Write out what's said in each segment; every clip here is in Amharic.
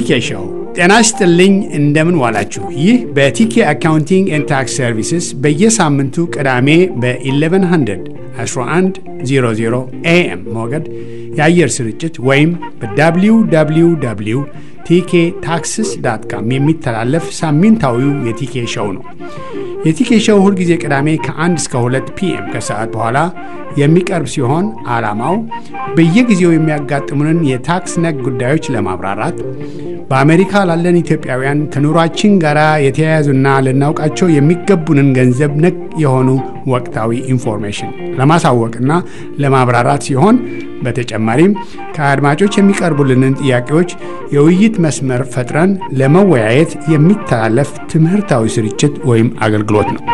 ቲኬ ሾው። ጤና ይስጥልኝ፣ እንደምን ዋላችሁ። ይህ በቲኬ አካውንቲንግ ኤንድ ታክስ ሰርቪስስ በየሳምንቱ ቅዳሜ በ1100 1100 ኤኤም ሞገድ የአየር ስርጭት ወይም በwww ቲኬ ታክስስ ዳት ካም የሚተላለፍ ሳምንታዊው የቲኬ ሾው ነው። የቲኬ ሾው ሁልጊዜ ቅዳሜ ከ1 እስከ 2 ፒኤም ከሰዓት በኋላ የሚቀርብ ሲሆን ዓላማው በየጊዜው የሚያጋጥሙንን የታክስ ነክ ጉዳዮች ለማብራራት በአሜሪካ ላለን ኢትዮጵያውያን ከኑሯችን ጋር የተያያዙና ልናውቃቸው የሚገቡንን ገንዘብ ነክ የሆኑ ወቅታዊ ኢንፎርሜሽን ለማሳወቅና ለማብራራት ሲሆን በተጨማሪም ከአድማጮች የሚቀርቡልንን ጥያቄዎች የውይይት መስመር ፈጥረን ለመወያየት የሚተላለፍ ትምህርታዊ ስርጭት ወይም አገልግሎት ነው።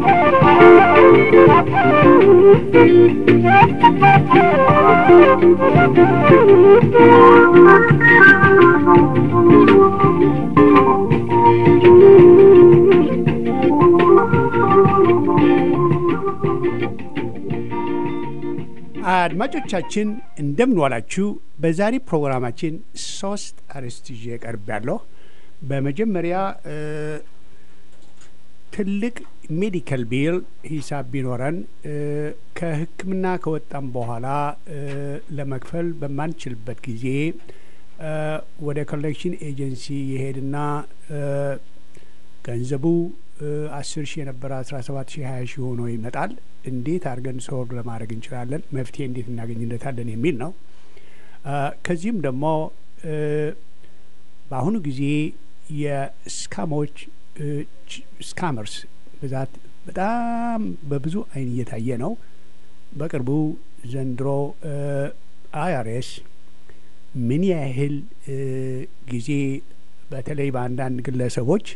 አድማጮቻችን እንደምን ዋላችሁ። በዛሬ ፕሮግራማችን ሶስት አርዕስት ይዤ ቀርብ ያለሁ። በመጀመሪያ ትልቅ ሜዲካል ቢል ሂሳብ ቢኖረን ከሕክምና ከወጣም በኋላ ለመክፈል በማንችልበት ጊዜ ወደ ኮሌክሽን ኤጀንሲ የሄድና ገንዘቡ አስር ሺህ የነበረ አስራ ሰባት ሺህ ሀያ ሺህ ሆኖ ይመጣል። እንዴት አድርገን ሶልቭ ለማድረግ እንችላለን? መፍትሄ እንዴት እናገኝለታለን? የሚል ነው። ከዚህም ደግሞ በአሁኑ ጊዜ የስካሞች ስካመርስ ብዛት በጣም በብዙ አይን እየታየ ነው። በቅርቡ ዘንድሮ አይአርኤስ ምን ያህል ጊዜ በተለይ በአንዳንድ ግለሰቦች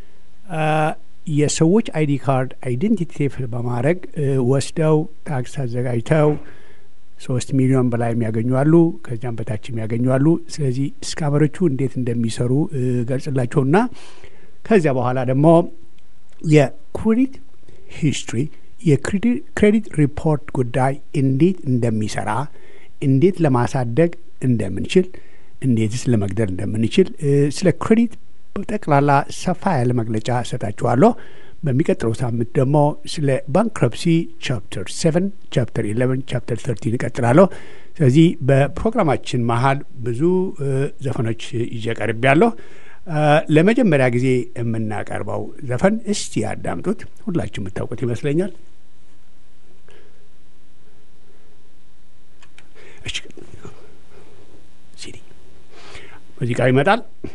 የሰዎች አይዲ ካርድ አይዴንቲቲ ቴፍ በማድረግ ወስደው ታክስ አዘጋጅተው ሶስት ሚሊዮን በላይ የሚያገኙ አሉ፣ ከዚያም በታች የሚያገኙ አሉ። ስለዚህ ስካመሮቹ እንዴት እንደሚሰሩ ገልጽላቸውና ከዚያ በኋላ ደግሞ የክሬዲት ሂስትሪ የክሬዲት ሪፖርት ጉዳይ እንዴት እንደሚሰራ እንዴት ለማሳደግ እንደምንችል እንዴትስ ለመግደል እንደምንችል ስለ ክሬዲት በጠቅላላ ሰፋ ያለ መግለጫ እሰጣችኋለሁ። በሚቀጥለው ሳምንት ደግሞ ስለ ባንክረፕሲ ቻፕተር ሴቨን ቻፕተር ኢሌቨን ቻፕተር ተርቲን እቀጥላለሁ። ስለዚህ በፕሮግራማችን መሀል ብዙ ዘፈኖች ይዤ ቀርቤያለሁ። ለመጀመሪያ ጊዜ የምናቀርበው ዘፈን እስቲ ያዳምጡት። ሁላችሁ የምታውቁት ይመስለኛል። ሲዲ ሙዚቃው ይመጣል።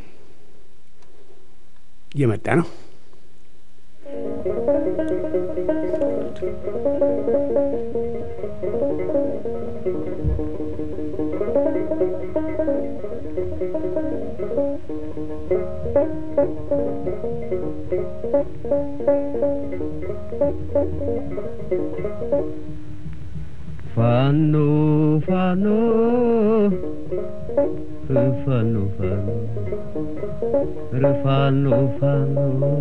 እየመጣ ነው። ፋኖ ፋኖ ፋኖ ፋኖ ፋኖ ፋኖ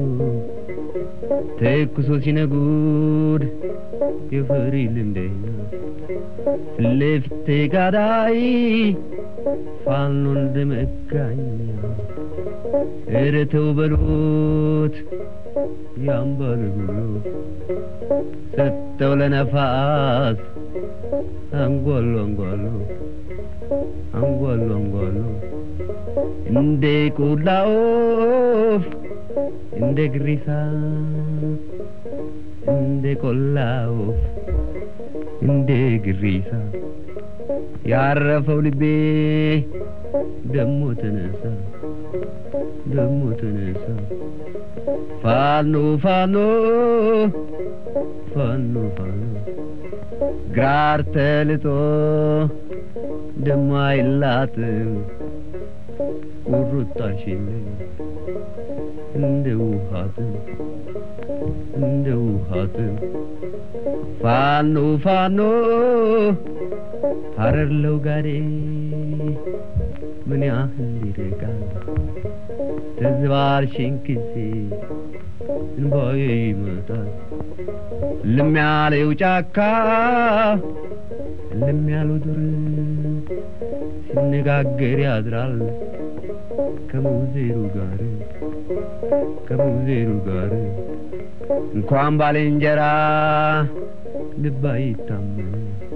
ተኩሶ ሲነጉድ የፍሪ ልምደኛ ለፊቴ ጋዳይ ፋኖ እንደመጋኛ ኧረ ተው በሉት ያምባል ብሎ ሰጠው ለነፋስ አንጓሎ አንጓሎ አንጓሎ አንጓሎ እንደ ቆላ ወፍ እንደ ግሪሳ እንደ ቆላ ወፍ እንደ ግሪሳ ያረፈው ልቤ ደሞ ተነሳ ደሞ ተነሳ ፋኖ ፋኖ ፋኖ ፋኖ ግራር ተልጦ ደሞ አይላትም ቁርጣሽን እንደ ውሃትም እንደ ውሃትም ፋኖ ፋኖ ሀረር ለውጋዴ ምን ያህል ይርቃል ተዝባርሽን ጊዜ እንባዬ ይመጣል ልም ያለው ጫካ ልም ያለው ዱር ሲነጋገር ያድራል ከሙዜሩ ጋር ከሙዜሩ ጋር እንኳን ባልንጀራ ልብ አይታመን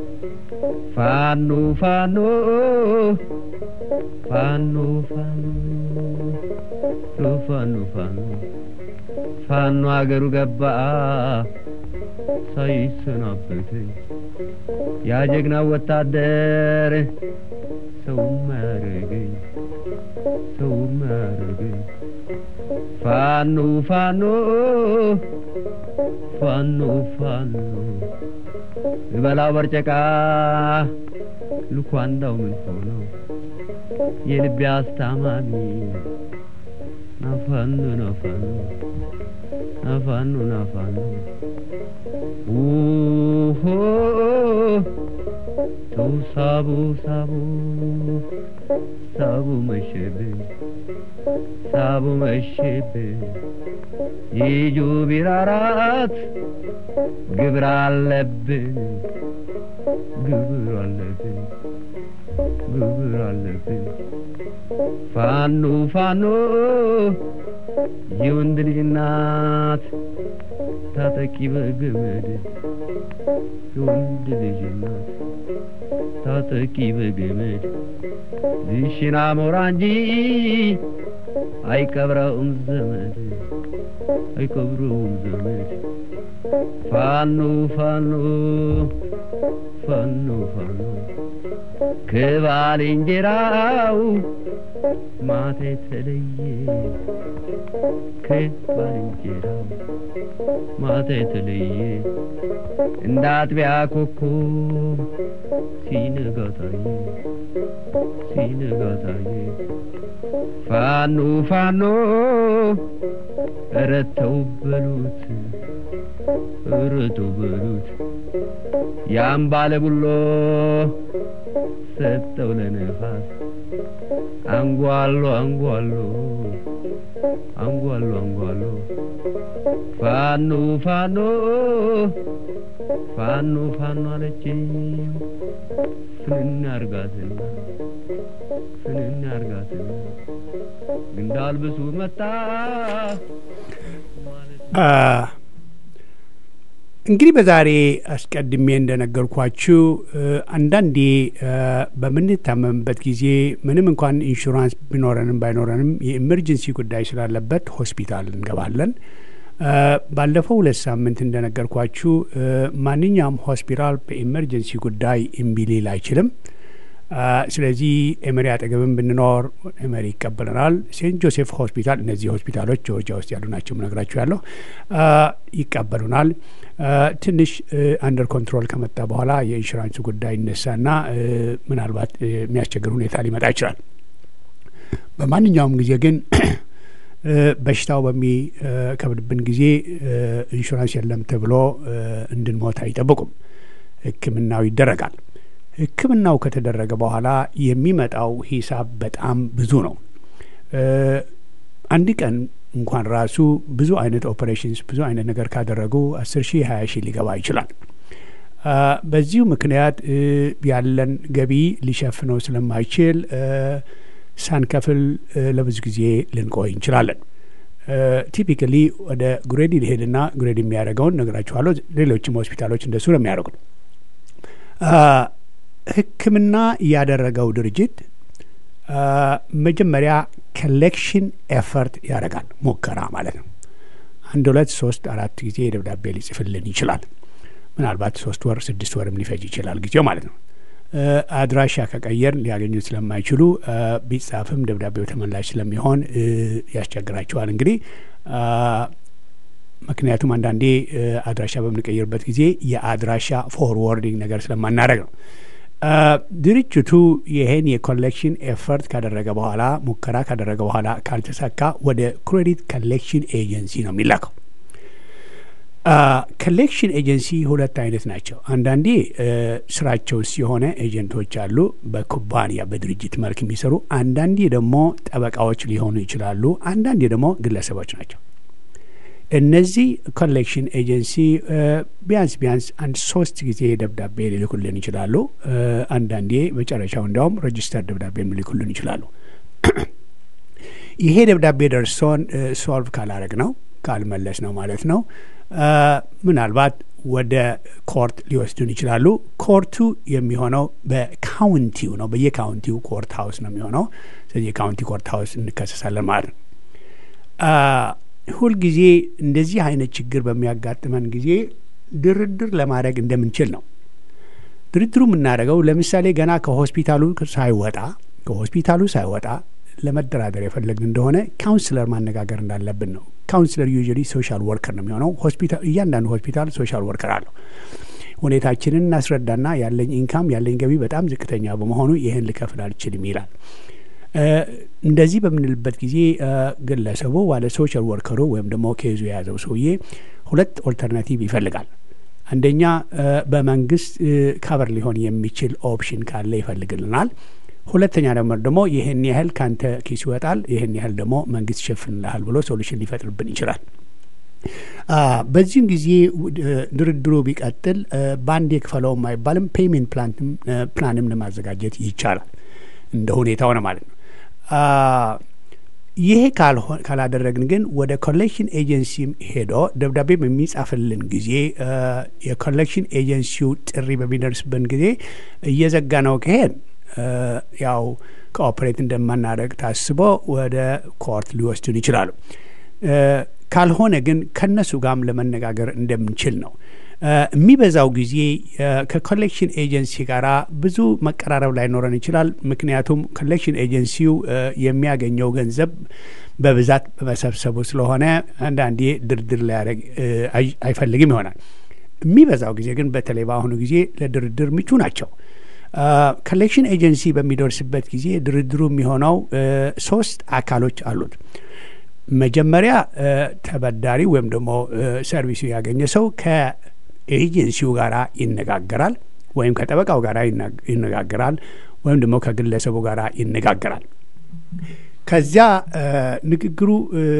ፋኖ ፋኖ ፋኖ ፋኖ ፋኖ ፋኖ ፋኖ አገሩ ገባ ሳይሰናበት ያ ጀግና ወታደር ሰው ማያረገኝ ሰው ማያረገኝ ፋኖ ፋኖ ፋኖ ፋኖ እበላው በርጨቃ ልኳንዳው ምን ሆነው የልቤ አስታማሚ ናፋኖ ናፋኖ ናፋኖ ናፋኖ ኡሆ ተው ሳቡ ሳቡ ሳቡ መሸብን ሳቡ መሸብን ይጁ ቢራራት ግብር አለብን ግብር አለብን ግብር አለብን ፋኖ ፋኖ የወንድ ልጅ እናት ታጠቂ በገመድ የወንድ ልጅ እናት ታጠቂ በገመድ ዝሽና ሞራ እንጂ አይቀብረውም ዘመድ አይቀብረውም ዘመድ ፋኖ ፋኖ ፋኖ ፋኖ ከባልንጀራው ማታ የተለየ ከባልንጀራው ማታ የተለየ እንደ አጥቢያ ኮከብ ሲነጋ ታየ ሲነጋ ታየ ፋኖ ፋኖ ኧረ ተው በሉት ኧረ ተው በሉት ያን ባለ ቡሎ ሰጠው ለነፋስ አንጓሎ አንጓሎ አንጓሎ አንጓሎ ፋኖ ፋኖ ፋኖ ፋኖ አለችኝ ፍንን አርጋትና ፍንን አርጋትና እንዳልብሱ መጣ እንግዲህ በዛሬ አስቀድሜ እንደነገርኳችሁ አንዳንዴ በምንታመምበት ጊዜ ምንም እንኳን ኢንሹራንስ ቢኖረንም ባይኖረንም የኢመርጀንሲ ጉዳይ ስላለበት ሆስፒታል እንገባለን። ባለፈው ሁለት ሳምንት እንደነገርኳችሁ ማንኛውም ሆስፒታል በኢመርጀንሲ ጉዳይ እምቢ ሊል አይችልም። ስለዚህ ኤመሪ አጠገብም ብንኖር ኤመሪ ይቀበለናል። ሴንት ጆሴፍ ሆስፒታል፣ እነዚህ ሆስፒታሎች ጆርጂያ ውስጥ ያሉ ናቸው ምነግራችሁ ያለው ይቀበሉናል። ትንሽ አንደር ኮንትሮል ከመጣ በኋላ የኢንሹራንሱ ጉዳይ ይነሳና ምናልባት የሚያስቸግር ሁኔታ ሊመጣ ይችላል። በማንኛውም ጊዜ ግን በሽታው በሚከብድብን ጊዜ ኢንሹራንስ የለም ተብሎ እንድንሞት አይጠብቁም። ሕክምናው ይደረጋል። ሕክምናው ከተደረገ በኋላ የሚመጣው ሂሳብ በጣም ብዙ ነው። አንድ ቀን እንኳን ራሱ ብዙ አይነት ኦፐሬሽንስ ብዙ አይነት ነገር ካደረጉ አስር ሺህ ሀያ ሺህ ሊገባ ይችላል። በዚሁ ምክንያት ያለን ገቢ ሊሸፍነው ስለማይችል ሳንከፍል ለብዙ ጊዜ ልንቆይ እንችላለን። ቲፒካሊ ወደ ጉሬዲ ሊሄድና ጉሬዲ የሚያደርገውን ነግራችኋለሁ። ሌሎችም ሆስፒታሎች እንደሱ ነው የሚያደርጉት። ህክምና ያደረገው ድርጅት መጀመሪያ ኮሌክሽን ኤፈርት ያደርጋል፣ ሙከራ ማለት ነው። አንድ ሁለት ሶስት አራት ጊዜ ደብዳቤ ሊጽፍልን ይችላል። ምናልባት ሶስት ወር ስድስት ወርም ሊፈጅ ይችላል ጊዜው ማለት ነው። አድራሻ ከቀየር ሊያገኙት ስለማይችሉ ቢጻፍም ደብዳቤው ተመላሽ ስለሚሆን ያስቸግራቸዋል። እንግዲህ ምክንያቱም አንዳንዴ አድራሻ በምንቀይርበት ጊዜ የአድራሻ ፎርወርዲንግ ነገር ስለማናደረግ ነው። ድርጅቱ ይህን የኮሌክሽን ኤፈርት ካደረገ በኋላ ሙከራ ካደረገ በኋላ ካልተሳካ ወደ ክሬዲት ኮሌክሽን ኤጀንሲ ነው የሚላከው። ኮሌክሽን ኤጀንሲ ሁለት አይነት ናቸው። አንዳንዴ ስራቸው የሆነ ኤጀንቶች አሉ፣ በኩባንያ በድርጅት መልክ የሚሰሩ አንዳንዴ ደግሞ ጠበቃዎች ሊሆኑ ይችላሉ። አንዳንዴ ደግሞ ግለሰቦች ናቸው። እነዚህ ኮሌክሽን ኤጀንሲ ቢያንስ ቢያንስ አንድ ሶስት ጊዜ ደብዳቤ ሊልኩልን ይችላሉ። አንዳንዴ መጨረሻው እንዲያውም ሬጅስተር ደብዳቤ ሊልኩልን ይችላሉ። ይሄ ደብዳቤ ደርሶን ሶልቭ ካላረግ ነው ካልመለስ ነው ማለት ነው ምናልባት ወደ ኮርት ሊወስዱን ይችላሉ። ኮርቱ የሚሆነው በካውንቲው ነው። በየካውንቲው ኮርት ሀውስ ነው የሚሆነው። ስለዚህ የካውንቲ ኮርት ሀውስ እንከሰሳለን ማለት ነው። ሁልጊዜ እንደዚህ አይነት ችግር በሚያጋጥመን ጊዜ ድርድር ለማድረግ እንደምንችል ነው። ድርድሩ የምናደርገው ለምሳሌ ገና ከሆስፒታሉ ሳይወጣ ከሆስፒታሉ ሳይወጣ ለመደራደር የፈለግን እንደሆነ ካውንስለር ማነጋገር እንዳለብን ነው። ካውንስለር ዩዥሊ ሶሻል ወርከር ነው የሚሆነው። ሆስፒታል እያንዳንዱ ሆስፒታል ሶሻል ወርከር አለው። ሁኔታችንን እናስረዳና ያለኝ ኢንካም ያለኝ ገቢ በጣም ዝቅተኛ በመሆኑ ይህን ልከፍል አልችልም ይላል። እንደዚህ በምንልበት ጊዜ ግለሰቡ ዋለ ሶሻል ወርከሩ ወይም ደግሞ ኬዙ የያዘው ሰውዬ ሁለት ኦልተርናቲቭ ይፈልጋል። አንደኛ በመንግስት ካቨር ሊሆን የሚችል ኦፕሽን ካለ ይፈልግልናል። ሁለተኛ ደግሞ ደግሞ ይህን ያህል ካንተ ኪስ ይወጣል፣ ይህን ያህል ደግሞ መንግስት ይሸፍንልሃል ብሎ ሶሉሽን ሊፈጥርብን ይችላል። በዚህም ጊዜ ድርድሩ ቢቀጥል በአንድ የክፈለውም አይባልም። ፔይሜንት ፕላንም ለማዘጋጀት ይቻላል። እንደ ሁኔታው ነው ማለት ነው። ይሄ ካላደረግን ግን ወደ ኮሌክሽን ኤጀንሲም ሄዶ ደብዳቤ በሚጻፍልን ጊዜ የኮሌክሽን ኤጀንሲው ጥሪ በሚደርስብን ጊዜ እየዘጋ ነው ከሄድ ያው ኮኦፕሬት እንደማናደርግ ታስቦ ወደ ኮርት ሊወስዱን ይችላሉ። ካልሆነ ግን ከነሱ ጋርም ለመነጋገር እንደምንችል ነው። የሚበዛው ጊዜ ከኮሌክሽን ኤጀንሲ ጋር ብዙ መቀራረብ ላይኖረን ይችላል። ምክንያቱም ኮሌክሽን ኤጀንሲው የሚያገኘው ገንዘብ በብዛት በመሰብሰቡ ስለሆነ አንዳንዴ ድርድር ሊያደርግ አይፈልግም ይሆናል። የሚበዛው ጊዜ ግን በተለይ በአሁኑ ጊዜ ለድርድር ምቹ ናቸው። ኮሌክሽን ኤጀንሲ በሚደርስበት ጊዜ ድርድሩ የሚሆነው ሶስት አካሎች አሉት። መጀመሪያ ተበዳሪ ወይም ደግሞ ሰርቪሱ ያገኘ ሰው ከኤጀንሲው ጋር ይነጋገራል፣ ወይም ከጠበቃው ጋር ይነጋገራል፣ ወይም ደግሞ ከግለሰቡ ጋር ይነጋገራል። ከዚያ ንግግሩ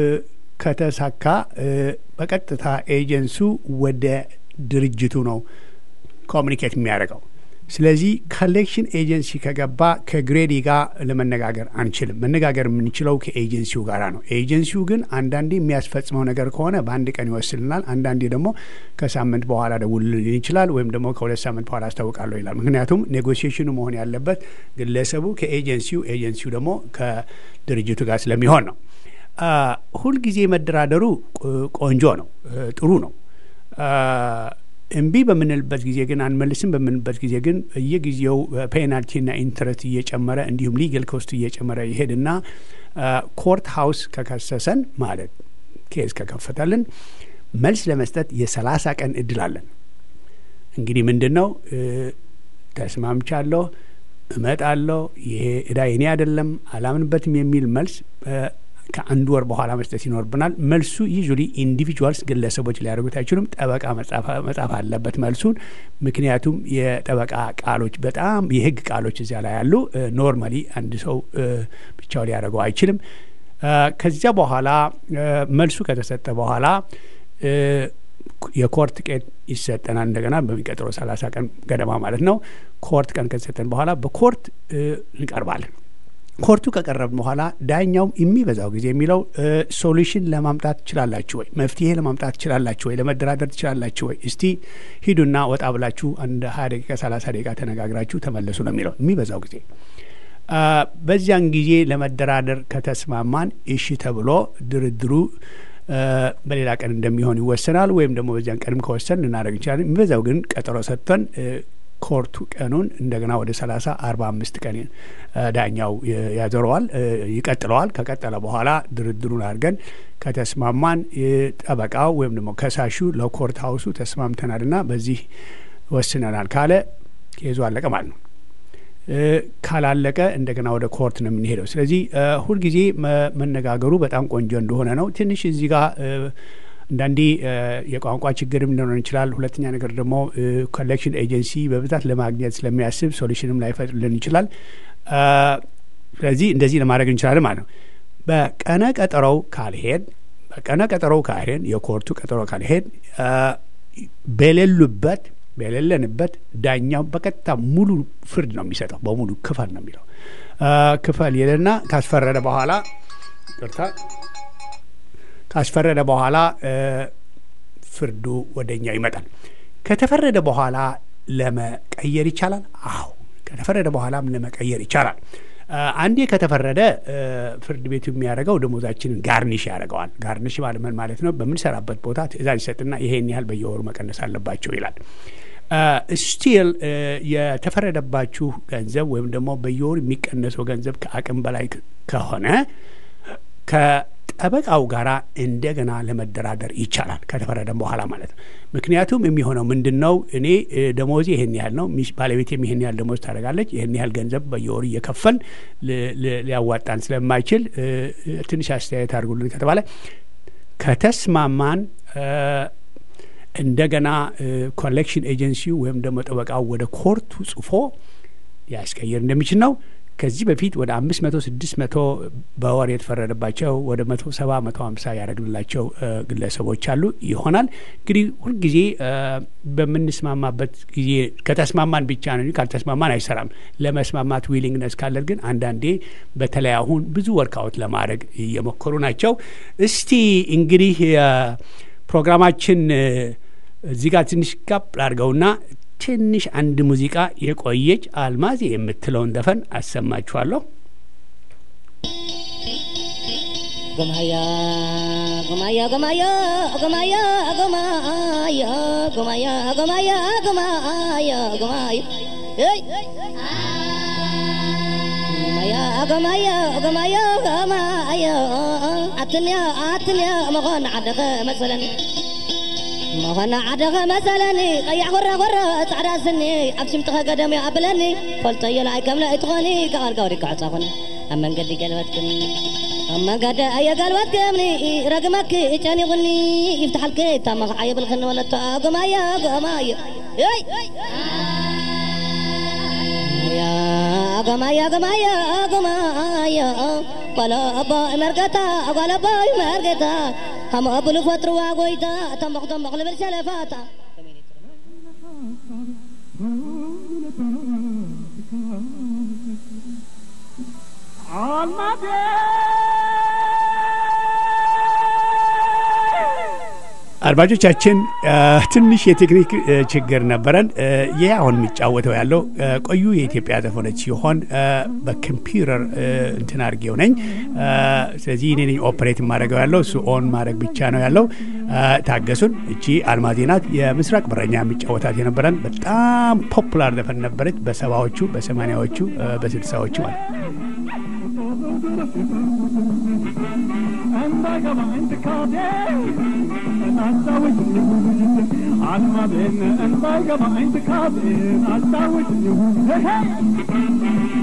ከተሳካ በቀጥታ ኤጀንሱ ወደ ድርጅቱ ነው ኮሚኒኬት የሚያደርገው። ስለዚህ ኮሌክሽን ኤጀንሲ ከገባ ከግሬዲ ጋር ለመነጋገር አንችልም። መነጋገር የምንችለው ከኤጀንሲው ጋር ነው። ኤጀንሲው ግን አንዳንዴ የሚያስፈጽመው ነገር ከሆነ በአንድ ቀን ይወስልናል። አንዳንዴ ደግሞ ከሳምንት በኋላ ደውልልን ይችላል፣ ወይም ደግሞ ከሁለት ሳምንት በኋላ አስታውቃለሁ ይላል። ምክንያቱም ኔጎሲዬሽኑ መሆን ያለበት ግለሰቡ ከኤጀንሲው፣ ኤጀንሲው ደግሞ ከድርጅቱ ጋር ስለሚሆን ነው። ሁልጊዜ መደራደሩ ቆንጆ ነው፣ ጥሩ ነው። እምቢ በምንልበት ጊዜ ግን አንመልስም በምንልበት ጊዜ ግን በየጊዜው ፔናልቲና ኢንትረስት እየጨመረ እንዲሁም ሊገል ኮስቱ እየጨመረ ይሄድና ኮርት ሀውስ ከከሰሰን ማለት ኬዝ ከከፈተልን መልስ ለመስጠት የሰላሳ ቀን እድል አለን። እንግዲህ ምንድን ነው ተስማምቻለሁ፣ እመጣለሁ፣ ይሄ እዳ የኔ አይደለም፣ አላምንበትም የሚል መልስ ከአንድ ወር በኋላ መስጠት ይኖርብናል። መልሱ ዩዥሊ ኢንዲቪጁዋልስ ግለሰቦች ሊያደርጉት አይችሉም። ጠበቃ መጻፍ አለበት መልሱን። ምክንያቱም የጠበቃ ቃሎች በጣም የህግ ቃሎች እዚያ ላይ ያሉ ኖርማሊ አንድ ሰው ብቻው ሊያደርገው አይችልም። ከዚያ በኋላ መልሱ ከተሰጠ በኋላ የኮርት ቀን ይሰጠናል። እንደገና በሚቀጥለው ሰላሳ ቀን ገደማ ማለት ነው። ኮርት ቀን ከተሰጠን በኋላ በኮርት እንቀርባለን። ኮርቱ ከቀረብን በኋላ ዳኛውም የሚበዛው ጊዜ የሚለው ሶሉሽን ለማምጣት ትችላላችሁ ወይ፣ መፍትሄ ለማምጣት ትችላላችሁ ወይ፣ ለመደራደር ትችላላችሁ ወይ፣ እስቲ ሂዱና ወጣ ብላችሁ አንድ ሀያ ደቂቃ ሰላሳ ደቂቃ ተነጋግራችሁ ተመለሱ ነው የሚለው የሚበዛው ጊዜ። በዚያን ጊዜ ለመደራደር ከተስማማን እሺ ተብሎ ድርድሩ በሌላ ቀን እንደሚሆን ይወሰናል። ወይም ደግሞ በዚያን ቀንም ከወሰን ልናደርግ እንችላለን። የሚበዛው ግን ቀጠሮ ሰጥተን ኮርቱ ቀኑን እንደገና ወደ ሰላሳ አርባ አምስት ቀን ዳኛው ያዞረዋል ይቀጥለዋል። ከቀጠለ በኋላ ድርድሩን አድርገን ከተስማማን ጠበቃው ወይም ደግሞ ከሳሹ ለኮርት ሀውሱ ተስማምተናል ና በዚህ ወስነናል ካለ ኬዙ አለቀ ማለት ነው። ካላለቀ እንደገና ወደ ኮርት ነው የምንሄደው። ስለዚህ ሁልጊዜ መነጋገሩ በጣም ቆንጆ እንደሆነ ነው። ትንሽ እዚህ ጋር አንዳንዴ የቋንቋ ችግርም ሊኖር ይችላል። ሁለተኛ ነገር ደግሞ ኮሌክሽን ኤጀንሲ በብዛት ለማግኘት ስለሚያስብ ሶሉሽንም ላይፈጥርልን ይችላል። ስለዚህ እንደዚህ ለማድረግ እንችላለን ማለት ነው። በቀነ ቀጠሮው ካልሄድ በቀነ ቀጠሮው ካልሄድ የኮርቱ ቀጠሮ ካልሄድ በሌሉበት በሌለንበት ዳኛው በቀጥታ ሙሉ ፍርድ ነው የሚሰጠው። በሙሉ ክፈል ነው የሚለው። ክፈል ይልና ካስፈረደ በኋላ ይቅርታ ካስፈረደ በኋላ ፍርዱ ወደኛ ይመጣል። ከተፈረደ በኋላ ለመቀየር ይቻላል። አዎ ከተፈረደ በኋላም ለመቀየር ይቻላል። አንዴ ከተፈረደ ፍርድ ቤቱ የሚያደርገው ደሞዛችንን ጋርኒሽ ያደርገዋል። ጋርኒሽ ማለት ምን ማለት ነው? በምንሰራበት ቦታ ትዕዛዝ ይሰጥና ይሄን ያህል በየወሩ መቀነስ አለባቸው ይላል። ስቲል የተፈረደባችሁ ገንዘብ ወይም ደግሞ በየወሩ የሚቀነሰው ገንዘብ ከአቅም በላይ ከሆነ ከጠበቃው ጋር እንደገና ለመደራደር ይቻላል፣ ከተፈረደም በኋላ ማለት ነው። ምክንያቱም የሚሆነው ምንድን ነው? እኔ ደሞዜ ይህን ያህል ነው፣ ባለቤቴም ይህን ያህል ደሞዝ ታደርጋለች። ይህን ያህል ገንዘብ በየወሩ እየከፈል ሊያዋጣን ስለማይችል ትንሽ አስተያየት አድርጉልን ከተባለ ከተስማማን እንደገና ኮሌክሽን ኤጀንሲው ወይም ደግሞ ጠበቃው ወደ ኮርቱ ጽፎ ሊያስቀይር እንደሚችል ነው። ከዚህ በፊት ወደ አምስት መቶ ስድስት መቶ በወር የተፈረደባቸው ወደ መቶ ሰባ መቶ ሀምሳ ያደረግንላቸው ግለሰቦች አሉ ይሆናል። እንግዲህ ሁልጊዜ በምንስማማበት ጊዜ ከተስማማን ብቻ ነው፣ ካልተስማማን አይሰራም። ለመስማማት ዊሊንግነስ ካለን ግን አንዳንዴ በተለይ አሁን ብዙ ወርክአውት ለማድረግ እየሞከሩ ናቸው። እስቲ እንግዲህ ፕሮግራማችን እዚህ ጋር ትንሽ ጋብ ላድርገውና ትንሽ አንድ ሙዚቃ የቆየች አልማዝ የምትለውን ዘፈን አሰማችኋለሁ። ጎማያ ጎማያ ጎማያ ጎማያ ጎማያ ጎማያ ጎማያ ጎማያ ጎማያ ጎማያ ጎማያ ጎማያ ጎማያ አትንያ አትንያ መኾን ዓደኸ መሰለኒ መኾና ዓደኸ መሰለኒ ቀያሕ ኮረ ኮረ ፃዕዳ ስኒ ኣብ ሽምጥኸ ገደም ኣበለኒ ፈልጦዮ ለኣይ ከምለ እትኾኒ ካቐልካ ወዲካ ዕፃኹኒ ኣብ መንገዲ ገልበትክም ኣብ መንገዲ ኣየ ገልበትክምኒ ረግመኪ ጨኒቑኒ ይፍትሓልክ ታመኸ የብልክኒ ወለቶ ጎማያ ጎማዮ ጎማያ ጎማያ ጎማያ ጓለቦ መርገታ ጓለቦ መርገታ ከምኡ ብሉ ፈጥርዋ ጎይታ ተንበኽ ተንበኽ ልብል ሰለፋታ አድማጮቻችን ትንሽ የቴክኒክ ችግር ነበረን። ይህ አሁን የሚጫወተው ያለው ቆዩ የኢትዮጵያ ዘፈኖች ሲሆን በኮምፒውተር እንትን አድርጌው ነኝ። ስለዚህ እኔ ነኝ ኦፕሬት የማደርገው ያለው እሱ ኦን ማድረግ ብቻ ነው ያለው። ታገሱን። እቺ አልማዜ ናት። የምስራቅ በረኛ የሚጫወታት የነበረን በጣም ፖፑላር ዘፈን ነበረች በሰባዎቹ፣ በሰማኒያዎቹ፣ በስልሳዎቹ ማለት And I got my intercardé, and I saw it in the wood. I'm my bin, and I got my intercardé, and I saw it in the wood. Hey, hey!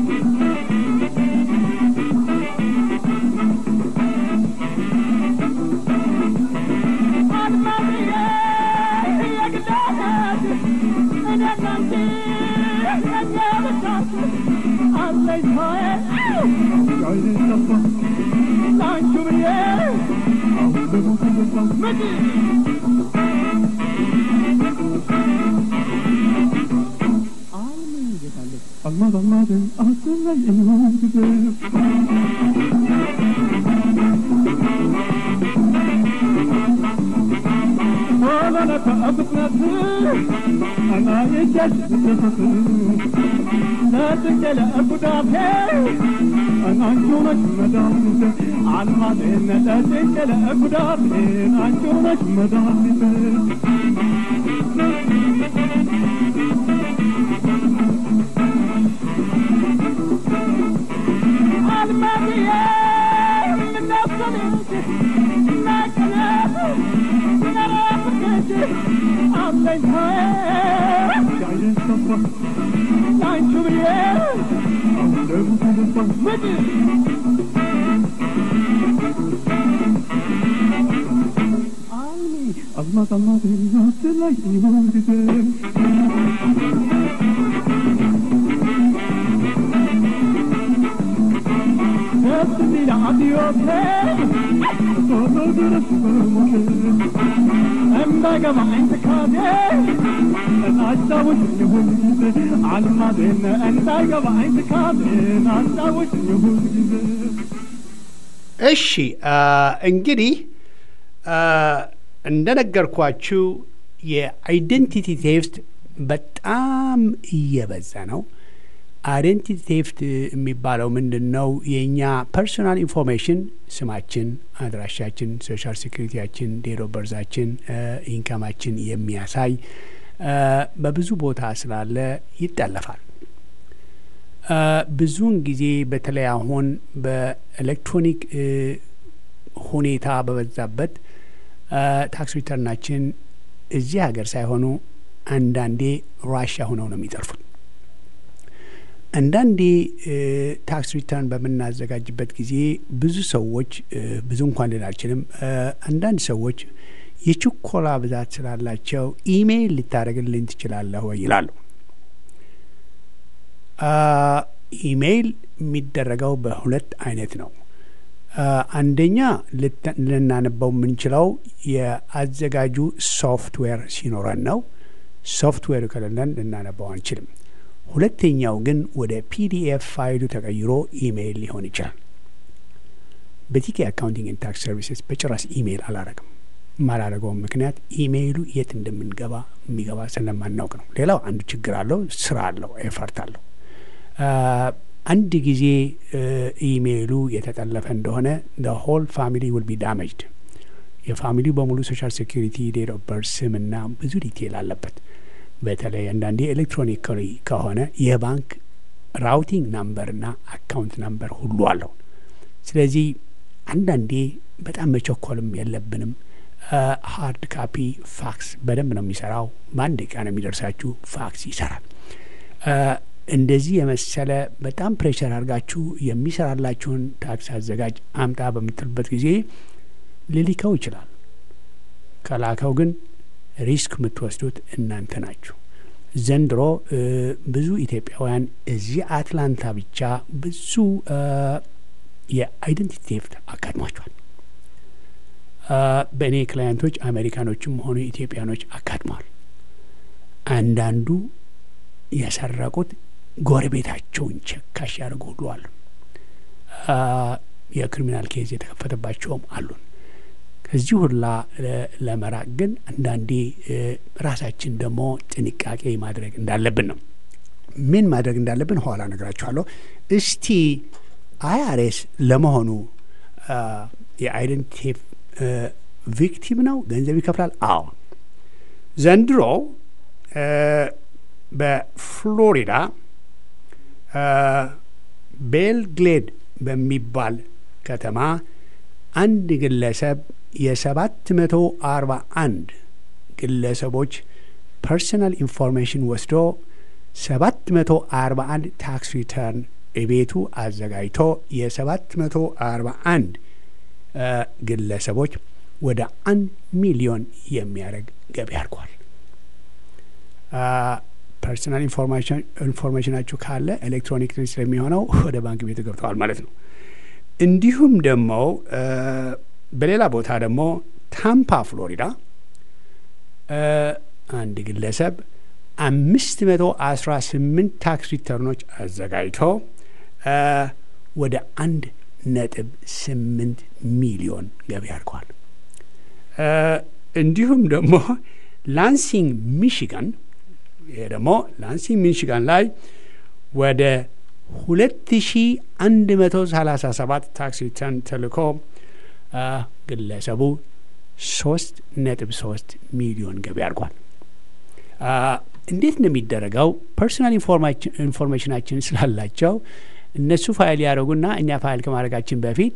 Allah Allah Allah ولا لا تأبنا أنا يجد لا تجل أبو دافع أنا جونك مدام عن ما بين لا تجل أبو دافع أنا جونك مدام الماضية من نفسك ما كلامه Allah Allah nasıl Hepsini adios Todo durur أما جمع انت كادي انا اتزوج يهود على المدينة انت جمع انت كادي انا اتزوج يهود እሺ እንግዲህ እንደነገርኳችሁ የአይደንቲቲ ቴፍት በጣም እየበዛ ነው። አይደንቲቲ ቴፍት የሚባለው ምንድን ነው? የእኛ ፐርሶናል ኢንፎርሜሽን ስማችን፣ አድራሻችን፣ ሶሻል ሴኩሪቲያችን፣ ዴት ኦፍ በርዛችን፣ ኢንካማችን የሚያሳይ በብዙ ቦታ ስላለ ይጠለፋል። ብዙውን ጊዜ በተለይ አሁን በኤሌክትሮኒክ ሁኔታ በበዛበት ታክስ ሪተርናችን እዚህ ሀገር ሳይሆኑ አንዳንዴ ራሽያ ሆነው ነው የሚጠርፉት። አንዳንዴ ታክስ ሪተርን በምናዘጋጅበት ጊዜ ብዙ ሰዎች ብዙ እንኳን ልል አልችልም፣ አንዳንድ ሰዎች የችኮላ ብዛት ስላላቸው ኢሜይል ልታደርግልኝ ትችላለህ ወይ ይላሉ። ኢሜይል የሚደረገው በሁለት አይነት ነው። አንደኛ ልናነበው የምንችለው የአዘጋጁ ሶፍትዌር ሲኖረን ነው። ሶፍትዌሩ ከሌለን ልናነባው አንችልም። ሁለተኛው ግን ወደ ፒዲኤፍ ፋይሉ ተቀይሮ ኢሜይል ሊሆን ይችላል። በቲኬ አካውንቲንግ ኤንድ ታክስ ሰርቪስስ በጭራሽ ኢሜይል አላረግም። የማላረገውም ምክንያት ኢሜይሉ የት እንደምንገባ የሚገባ ስለማናውቅ ነው። ሌላው አንዱ ችግር አለው፣ ስራ አለው፣ ኤፈርት አለው። አንድ ጊዜ ኢሜይሉ የተጠለፈ እንደሆነ ሆል ፋሚሊ ውል ቢ ዳሜጅድ። የፋሚሊው በሙሉ ሶሻል ሴኩሪቲ ዴት ኦፍ በርዝ ስምና ብዙ ዲቴይል አለበት። በተለይ አንዳንዴ ኤሌክትሮኒካሊ ከሆነ የባንክ ራውቲንግ ናምበርና አካውንት ናምበር ሁሉ አለው። ስለዚህ አንዳንዴ በጣም መቸኮልም የለብንም። ሀርድ ካፒ ፋክስ በደንብ ነው የሚሰራው። በአንድ ቀን የሚደርሳችሁ ፋክስ ይሰራል። እንደዚህ የመሰለ በጣም ፕሬሸር አድርጋችሁ የሚሰራላችሁን ታክስ አዘጋጅ አምጣ በምትልበት ጊዜ ሊልከው ይችላል። ከላከው ግን ሪስክ የምትወስዱት እናንተ ናችሁ። ዘንድሮ ብዙ ኢትዮጵያውያን እዚህ አትላንታ ብቻ ብዙ የአይደንቲቲ ቴፍት አጋጥሟቸዋል። በእኔ ክላየንቶች አሜሪካኖችም ሆኑ ኢትዮጵያኖች አጋጥመዋል። አንዳንዱ የሰረቁት ጎረቤታቸውን ቸካሽ ያደርጉ ሁሉ አሉ። የክሪሚናል ኬዝ የተከፈተባቸውም አሉን። ከዚህ ሁላ ለመራቅ ግን አንዳንዴ ራሳችን ደግሞ ጥንቃቄ ማድረግ እንዳለብን ነው። ምን ማድረግ እንዳለብን ኋላ ነግራችኋለሁ። እስቲ አይአርኤስ ለመሆኑ የአይደንቲቲ ቪክቲም ነው? ገንዘብ ይከፍላል? አዎ። ዘንድሮ በፍሎሪዳ ቤልግሌድ በሚባል ከተማ አንድ ግለሰብ የሰባት መቶ አርባ አንድ ግለሰቦች ፐርሰናል ኢንፎርሜሽን ወስዶ ሰባት መቶ አርባ አንድ ታክስ ሪተርን ቤቱ አዘጋጅቶ የሰባት መቶ አርባ አንድ ግለሰቦች ወደ አንድ ሚሊዮን የሚያደርግ ገቢ አድርጓል። ፐርሰናል ኢንፎርሜሽናችሁ ካለ ኤሌክትሮኒክ ስለሚሆነው ወደ ባንክ ቤቱ ገብተዋል ማለት ነው። እንዲሁም ደግሞ በሌላ ቦታ ደግሞ ታምፓ ፍሎሪዳ አንድ ግለሰብ አምስት መቶ አስራ ስምንት ታክስ ሪተርኖች አዘጋጅቶ ወደ አንድ ነጥብ ስምንት ሚሊዮን ገቢ አድርጓል። እንዲሁም ደግሞ ላንሲንግ ሚሽጋን ይሄ ደግሞ ላንሲንግ ሚሽጋን ላይ ወደ ሁለት ሺ አንድ መቶ ሰላሳ ሰባት ታክስ ሪተርን ተልኮ ግለሰቡ ሶስት ነጥብ ሶስት ሚሊዮን ገቢ አድርጓል። እንዴት እንደሚደረገው ፐርሶናል ኢንፎርሜሽናችን ስላላቸው እነሱ ፋይል ያደረጉና እኛ ፋይል ከማድረጋችን በፊት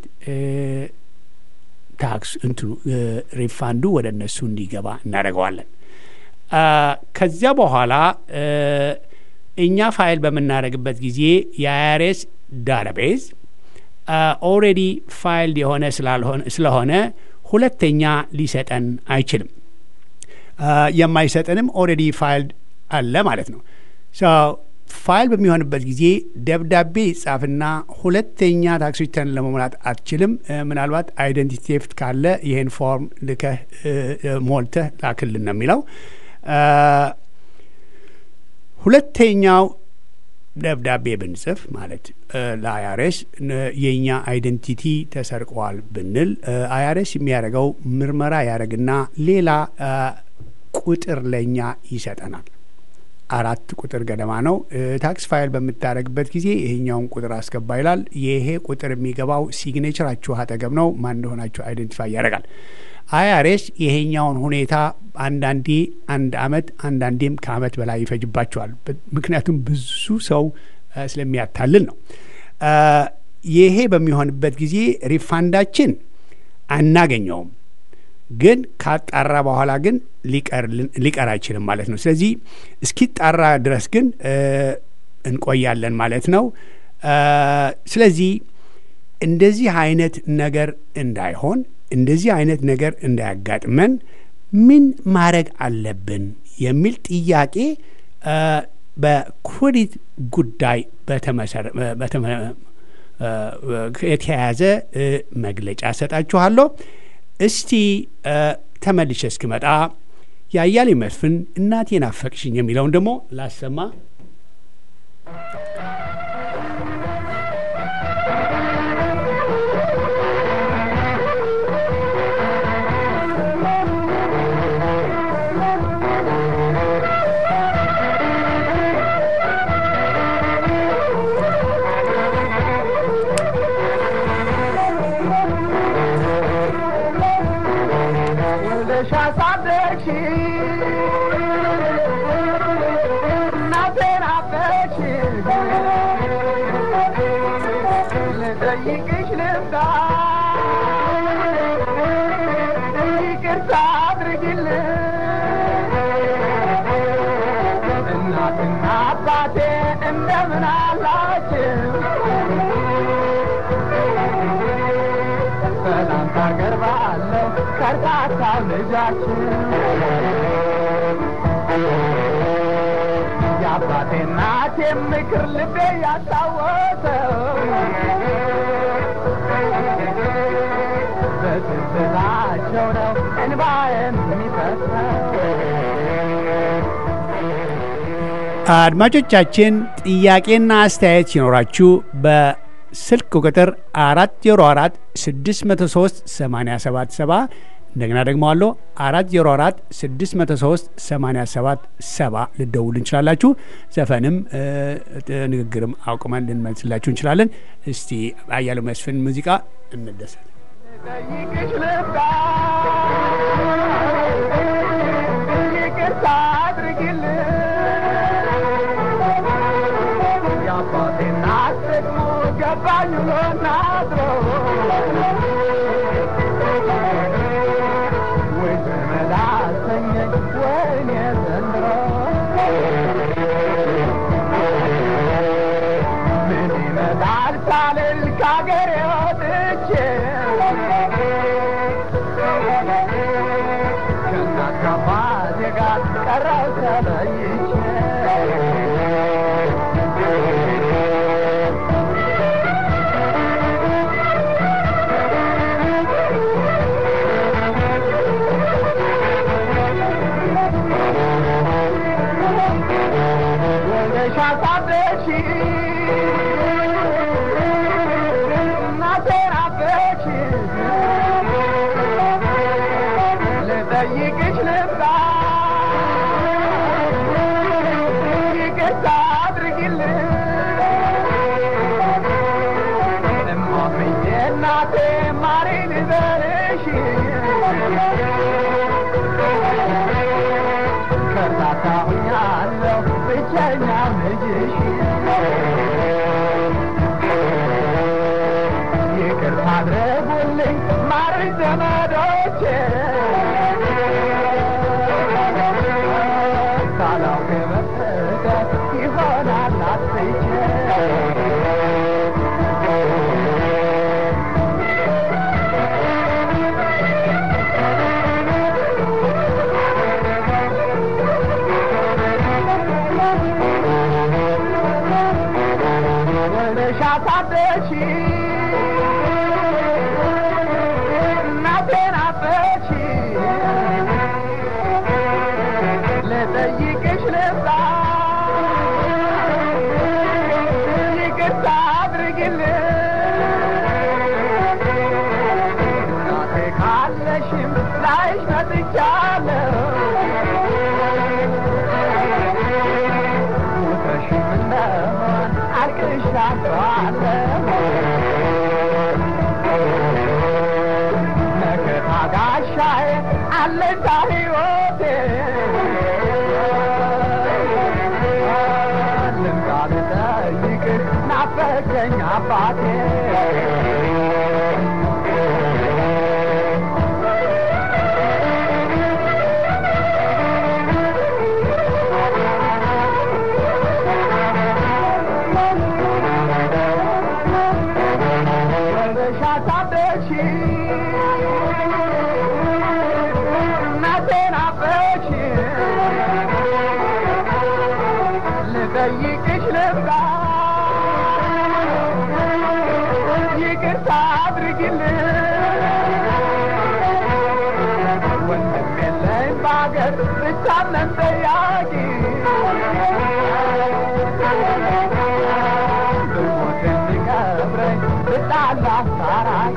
ታክስ እንትኑ ሪፋንዱ ወደ እነሱ እንዲገባ እናደርገዋለን። ከዚያ በኋላ እኛ ፋይል በምናደርግበት ጊዜ የአይአርኤስ ዳታቤዝ ኦልሬዲ ፋይል የሆነ ስለሆነ ሁለተኛ ሊሰጠን አይችልም። የማይሰጠንም ኦልሬዲ ፋይል አለ ማለት ነው። ፋይል በሚሆንበት ጊዜ ደብዳቤ ይጻፍና ሁለተኛ ታክስ ሪተርን ለመሙላት አትችልም። ምናልባት አይደንቲቲ ቴፍት ካለ ይህን ፎርም ልከህ ሞልተህ ላክልን ነው የሚለው። ሁለተኛው ደብዳቤ ብንጽፍ ማለት ለአይአርኤስ የእኛ አይደንቲቲ ተሰርቀዋል ብንል አይአርኤስ የሚያደርገው ምርመራ ያደርግና ሌላ ቁጥር ለእኛ ይሰጠናል። አራት ቁጥር ገደማ ነው። ታክስ ፋይል በምታደርግበት ጊዜ ይሄኛውን ቁጥር አስገባ ይላል። ይሄ ቁጥር የሚገባው ሲግኔቸራችሁ አጠገብ ነው። ማን እንደሆናችሁ አይደንቲፋይ ያደርጋል። አይአርኤስ ይሄኛውን ሁኔታ አንዳንዴ አንድ አመት አንዳንዴም ከአመት በላይ ይፈጅባቸዋል። ምክንያቱም ብዙ ሰው ስለሚያታልል ነው። ይሄ በሚሆንበት ጊዜ ሪፋንዳችን አናገኘውም ግን ካጣራ በኋላ ግን ሊቀር አይችልም ማለት ነው። ስለዚህ እስኪጣራ ድረስ ግን እንቆያለን ማለት ነው። ስለዚህ እንደዚህ አይነት ነገር እንዳይሆን እንደዚህ አይነት ነገር እንዳያጋጥመን ምን ማድረግ አለብን የሚል ጥያቄ በክሬዲት ጉዳይ የተያያዘ መግለጫ ሰጣችኋለሁ። እስቲ ተመልሼ እስክመጣ የአያሌ መስፍን እናቴን አፈቅሽኝ የሚለውን ደግሞ ላሰማ። የአባቴ እናቴ ምክር ልቤ ያስታወሰው በትዝታቸው ነው እንባ የሚፈሰው። አድማጮቻችን ጥያቄና አስተያየት ሲኖራችሁ በስልክ ቁጥር አራት ዜሮ አራት ስድስት መቶ ሶስት ሰማኒያ ሰባት ሰባ እንደገና ደግሞ አለ አራት ዜሮ አራት ስድስት መቶ ሶስት ሰማኒያ ሰባት ሰባ ልደውል እንችላላችሁ። ዘፈንም ንግግርም አቁመን ልንመልስላችሁ እንችላለን። እስቲ አያሌው መስፍን ሙዚቃ እንደሰት ጠይቅሽ ልባ ይቅርታ አድርጊልን የአባቴ እናት ደግሞ ገባኝ ውሎና አድሮ ወይ ዘመድ አሰኘኝ ወይኔ ዘንድሮ ምን ይመጣል ሳልል ከአገሬ ወጥቼ ከእናት ከአባቴ ጋር ቀረው ተለይቼ ወልደሽ አሳደግሽ እናቴን አበች ልጠይቅሽ ልምጣ ይቅርታ አድርጊልን እማምዬ እናቴ ማሬን ልበልሽ ከርታታ ሁኛለሁ ብቸኛ ልጅሽ ይቅርታ አድርጉልኝ ማረኝ ዘመዶቼ ሳላውቅ በስተቀር ይሆናል አትቼ ወልደሽ አሳደግሽ እናቴን አበች ልጠይቅሽ ልምጣ አለንታ ሕይወቴ ልምጣ ልጠይቅህ ናፈቀኝ አባቴ በሻታበሺ እናቴን አበሺ ልጠይቅሽ ልብቃ ይቅርታ አድርጊልኝ ወንድም የለኝ በአገር ብቻለን ጠያቂ ብሞት እንዲቀብረኝ ብጣላ አስታራቂ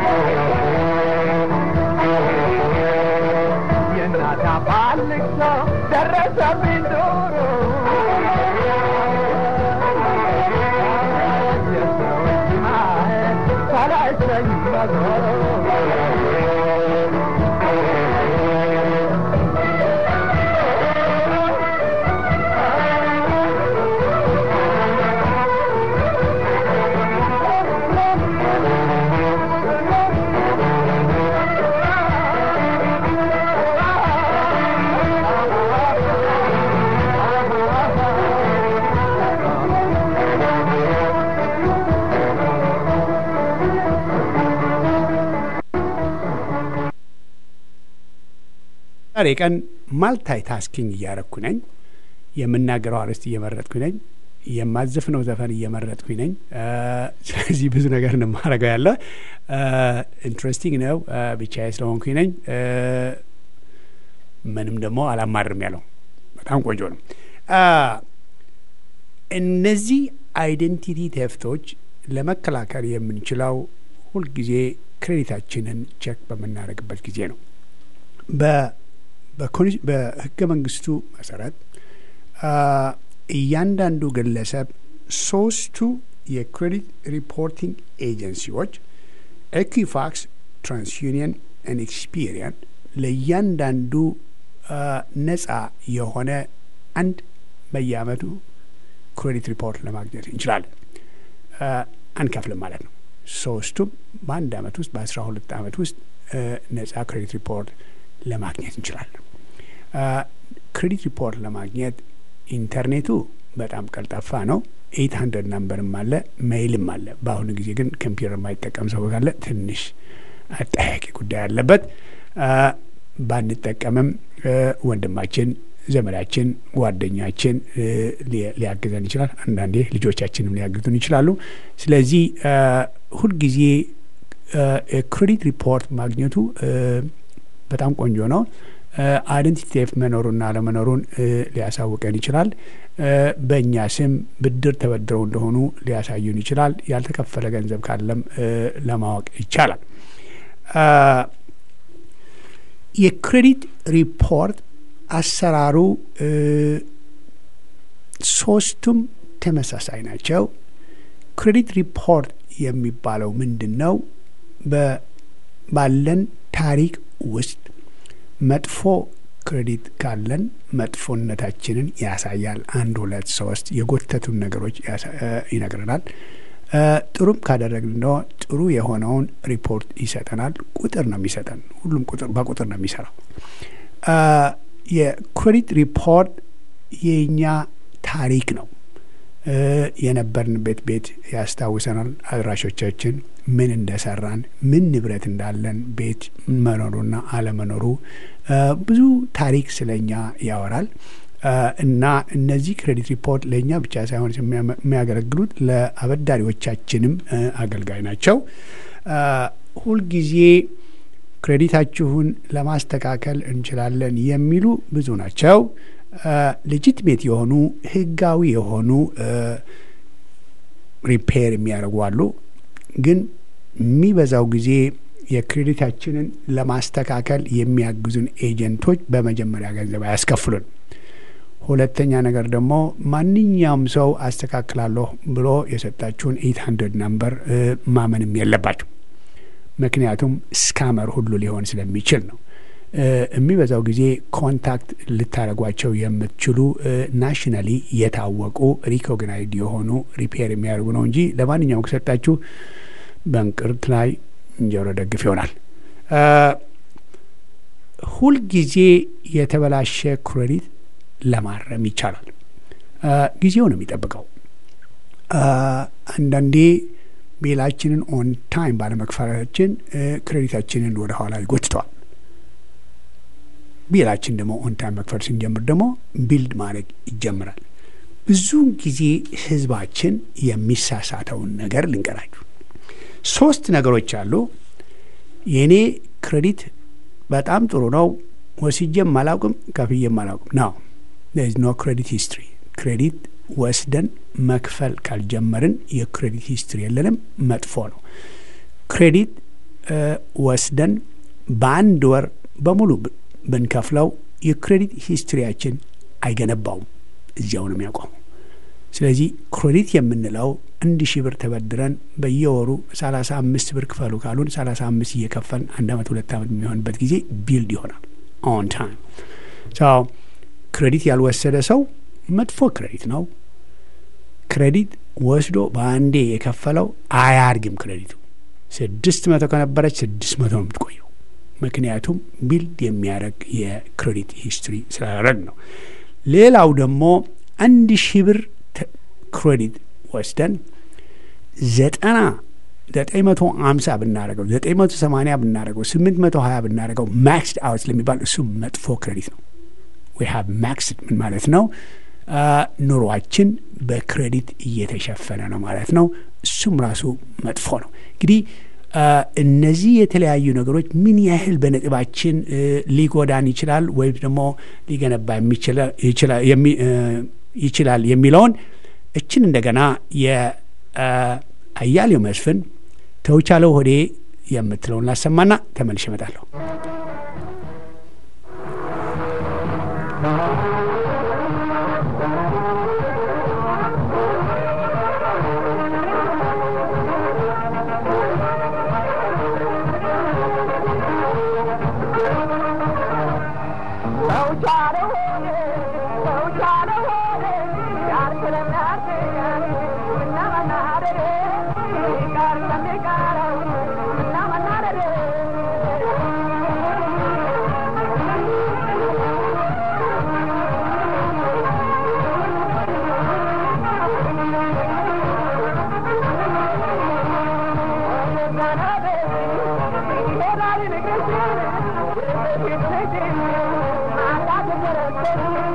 የእናት አባት ልቅሶ ደረሰብኝ ዶሮ የሰው እጅ ማየት ሰለቸኝ በዞሮ ዛሬ ቀን ማልታይ ታስኪንግ እያረኩ ነኝ። የምናገረው አርዕስት እየመረጥኩ ነኝ። የማዘፍነው ዘፈን እየመረጥኩኝ ነኝ። ስለዚህ ብዙ ነገር ነው የማደርገው ያለ ኢንትረስቲንግ ነው። ብቻዬ ስለሆንኩኝ ነኝ። ምንም ደግሞ አላማርም ያለው በጣም ቆንጆ ነው። እነዚህ አይደንቲቲ ቴፍቶች ለመከላከል የምንችለው ሁልጊዜ ክሬዲታችንን ቼክ በምናደርግበት ጊዜ ነው። በህገ መንግስቱ መሰረት እያንዳንዱ ግለሰብ ሶስቱ የክሬዲት ሪፖርቲንግ ኤጀንሲዎች ኤኩፋክስ፣ ትራንስዩኒየን እና ኤክስፒሪየን ለእያንዳንዱ ነጻ የሆነ አንድ በየአመቱ ክሬዲት ሪፖርት ለማግኘት እንችላለን። አንከፍልም ማለት ነው። ሶስቱም በአንድ አመት ውስጥ በአስራ ሁለት አመት ውስጥ ነጻ ክሬዲት ሪፖርት ለማግኘት እንችላለን። ክሬዲት ሪፖርት ለማግኘት ኢንተርኔቱ በጣም ቀልጣፋ ነው። ኤይት ሀንድረድ ናምበርም አለ፣ ሜይልም አለ። በአሁኑ ጊዜ ግን ኮምፒውተር የማይጠቀም ሰው ካለ ትንሽ አጠያቂ ጉዳይ አለበት። ባንጠቀምም ወንድማችን፣ ዘመዳችን፣ ጓደኛችን ሊያግዘን ይችላል። አንዳንዴ ልጆቻችንም ሊያግዙን ይችላሉ። ስለዚህ ሁልጊዜ ክሬዲት ሪፖርት ማግኘቱ በጣም ቆንጆ ነው። አይደንቲቲ ቴፍት መኖሩና አለመኖሩን ሊያሳውቀን ይችላል። በእኛ ስም ብድር ተበድረው እንደሆኑ ሊያሳዩን ይችላል። ያልተከፈለ ገንዘብ ካለም ለማወቅ ይቻላል። የክሬዲት ሪፖርት አሰራሩ ሶስቱም ተመሳሳይ ናቸው። ክሬዲት ሪፖርት የሚባለው ምንድን ነው? ባለን ታሪክ ውስጥ መጥፎ ክሬዲት ካለን መጥፎነታችንን ያሳያል። አንድ ሁለት ሶስት የጎተቱን ነገሮች ይነግረናል። ጥሩም ካደረግን ደግሞ ጥሩ የሆነውን ሪፖርት ይሰጠናል። ቁጥር ነው የሚሰጠን። ሁሉም ቁጥር በቁጥር ነው የሚሰራው። የክሬዲት ሪፖርት የእኛ ታሪክ ነው። የነበርንበት ቤት ያስታውሰናል። አድራሾቻችን ምን እንደሰራን፣ ምን ንብረት እንዳለን፣ ቤት መኖሩና አለመኖሩ ብዙ ታሪክ ስለኛ ያወራል እና እነዚህ ክሬዲት ሪፖርት ለእኛ ብቻ ሳይሆን የሚያገለግሉት ለአበዳሪዎቻችንም አገልጋይ ናቸው። ሁልጊዜ ክሬዲታችሁን ለማስተካከል እንችላለን የሚሉ ብዙ ናቸው። ሌጂትሜት የሆኑ ህጋዊ የሆኑ ሪፔር የሚያደርጉ አሉ። ግን የሚበዛው ጊዜ የክሬዲታችንን ለማስተካከል የሚያግዙን ኤጀንቶች በመጀመሪያ ገንዘብ አያስከፍሉን። ሁለተኛ ነገር ደግሞ ማንኛውም ሰው አስተካክላለሁ ብሎ የሰጣችሁን ኤት ሀንድረድ ናምበር ማመንም የለባቸው። ምክንያቱም ስካመር ሁሉ ሊሆን ስለሚችል ነው። የሚበዛው ጊዜ ኮንታክት ልታደረጓቸው የምትችሉ ናሽናሊ የታወቁ ሪኮግናይድ የሆኑ ሪፔር የሚያደርጉ ነው እንጂ ለማንኛውም ከሰጣችሁ በእንቅርት ላይ እንጀሮ ደግፍ ይሆናል። ሁልጊዜ የተበላሸ ክሬዲት ለማረም ይቻላል። ጊዜው ነው የሚጠብቀው። አንዳንዴ ቤላችንን ኦን ታይም ባለመክፈላችን ክሬዲታችንን ወደ ኋላ ይጎትተዋል። ቢላችን ደግሞ ኦን ታይም መክፈል ስንጀምር ደግሞ ቢልድ ማድረግ ይጀምራል። ብዙውን ጊዜ ህዝባችን የሚሳሳተውን ነገር ልንገራችሁ። ሶስት ነገሮች አሉ። የእኔ ክሬዲት በጣም ጥሩ ነው፣ ወስጄም አላውቅም፣ ከፍዬም አላውቅም ነው። ኖ ክሬዲት ሂስትሪ። ክሬዲት ወስደን መክፈል ካልጀመርን የክሬዲት ሂስትሪ የለንም፣ መጥፎ ነው። ክሬዲት ወስደን በአንድ ወር በሙሉ ብንከፍለው የክሬዲት ሂስትሪያችን አይገነባውም፣ እዚያው ነው የሚያቆመው። ስለዚህ ክሬዲት የምንለው አንድ ሺህ ብር ተበድረን በየወሩ ሰላሳ አምስት ብር ክፈሉ ካሉን ሰላሳ አምስት እየከፈልን አንድ አመት ሁለት አመት የሚሆንበት ጊዜ ቢልድ ይሆናል ኦን ታይም። ክሬዲት ያልወሰደ ሰው መጥፎ ክሬዲት ነው። ክሬዲት ወስዶ በአንዴ የከፈለው አያድግም። ክሬዲቱ ስድስት መቶ ከነበረች ስድስት መቶ ነው የምትቆየው። ምክንያቱም ቢልድ የሚያደርግ የክሬዲት ሂስትሪ ስላደረግ ነው። ሌላው ደግሞ አንድ ሺህ ብር ክሬዲት ወስደን ዘጠና ዘጠኝ መቶ አምሳ ብናደረገው ዘጠኝ መቶ ሰማኒያ ብናደረገው ስምንት መቶ ሀያ ብናደረገው ማክስድ አውት ስለሚባል እሱ መጥፎ ክሬዲት ነው። ዊ ሃቭ ማክስድ ምን ማለት ነው? ኑሯችን በክሬዲት እየተሸፈነ ነው ማለት ነው። እሱም ራሱ መጥፎ ነው። እንግዲህ እነዚህ የተለያዩ ነገሮች ምን ያህል በነጥባችን ሊጎዳን ይችላል ወይም ደግሞ ሊገነባ ይችላል የሚለውን እችን እንደገና የአያሌው መስፍን ተውቻለው ሆዴ የምትለውን ላሰማና ተመልሼ እመጣለሁ። Thank you.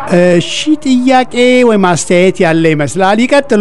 እሺ ጥያቄ ወይም አስተያየት ያለ ይመስላል። ይቀጥሉ።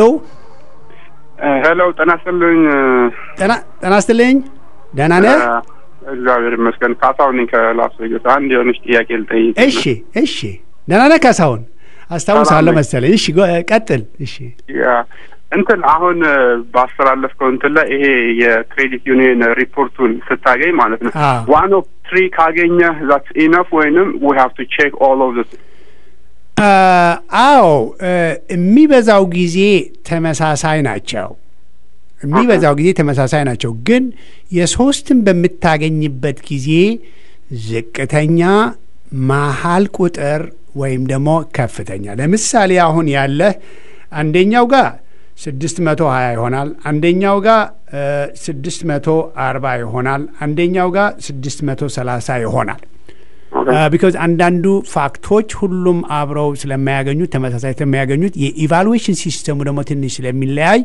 ሄሎ ጤና ይስጥልኝ። ጤና ጤና ይስጥልኝ። ደህና ነህ? እግዚአብሔር ይመስገን። ካሳሁን ነኝ ከላስ ቬጋስ። አንድ የሆነች ጥያቄ ልጠይቅ። እሺ እሺ። ደህና ነህ ካሳሁን? አስታውሳለሁ ሰላም ነኝ። መሰለኝ። እሺ ጎ- ቀጥል። እሺ ያ እንትን አሁን ባስተላለፍከው እንትን ላይ ይሄ የክሬዲት ዩኒየን ሪፖርቱን ስታገኝ ማለት ነው አዎ። ዋን ኦፍ ትሪ ካገኘህ ዛትስ ኢነፍ ወይንም ዊ ሃቭ ቱ ቼክ ኦል ኦፍ ዚስ አ፣ አዎ እ፣ የሚበዛው ጊዜ ተመሳሳይ ናቸው። የሚበዛው ጊዜ ተመሳሳይ ናቸው። ግን የሶስትን በምታገኝበት ጊዜ ዝቅተኛ፣ መሀል ቁጥር ወይም ደግሞ ከፍተኛ። ለምሳሌ አሁን ያለህ አንደኛው ጋር ስድስት መቶ ሀያ ይሆናል። አንደኛው ጋር ስድስት መቶ አርባ ይሆናል። አንደኛው ጋር ስድስት መቶ ሰላሳ ይሆናል። ቢካዝ አንዳንዱ ፋክቶች ሁሉም አብረው ስለማያገኙት ተመሳሳይ ስለማያገኙት የኢቫሉዌሽን ሲስተሙ ደግሞ ትንሽ ስለሚለያይ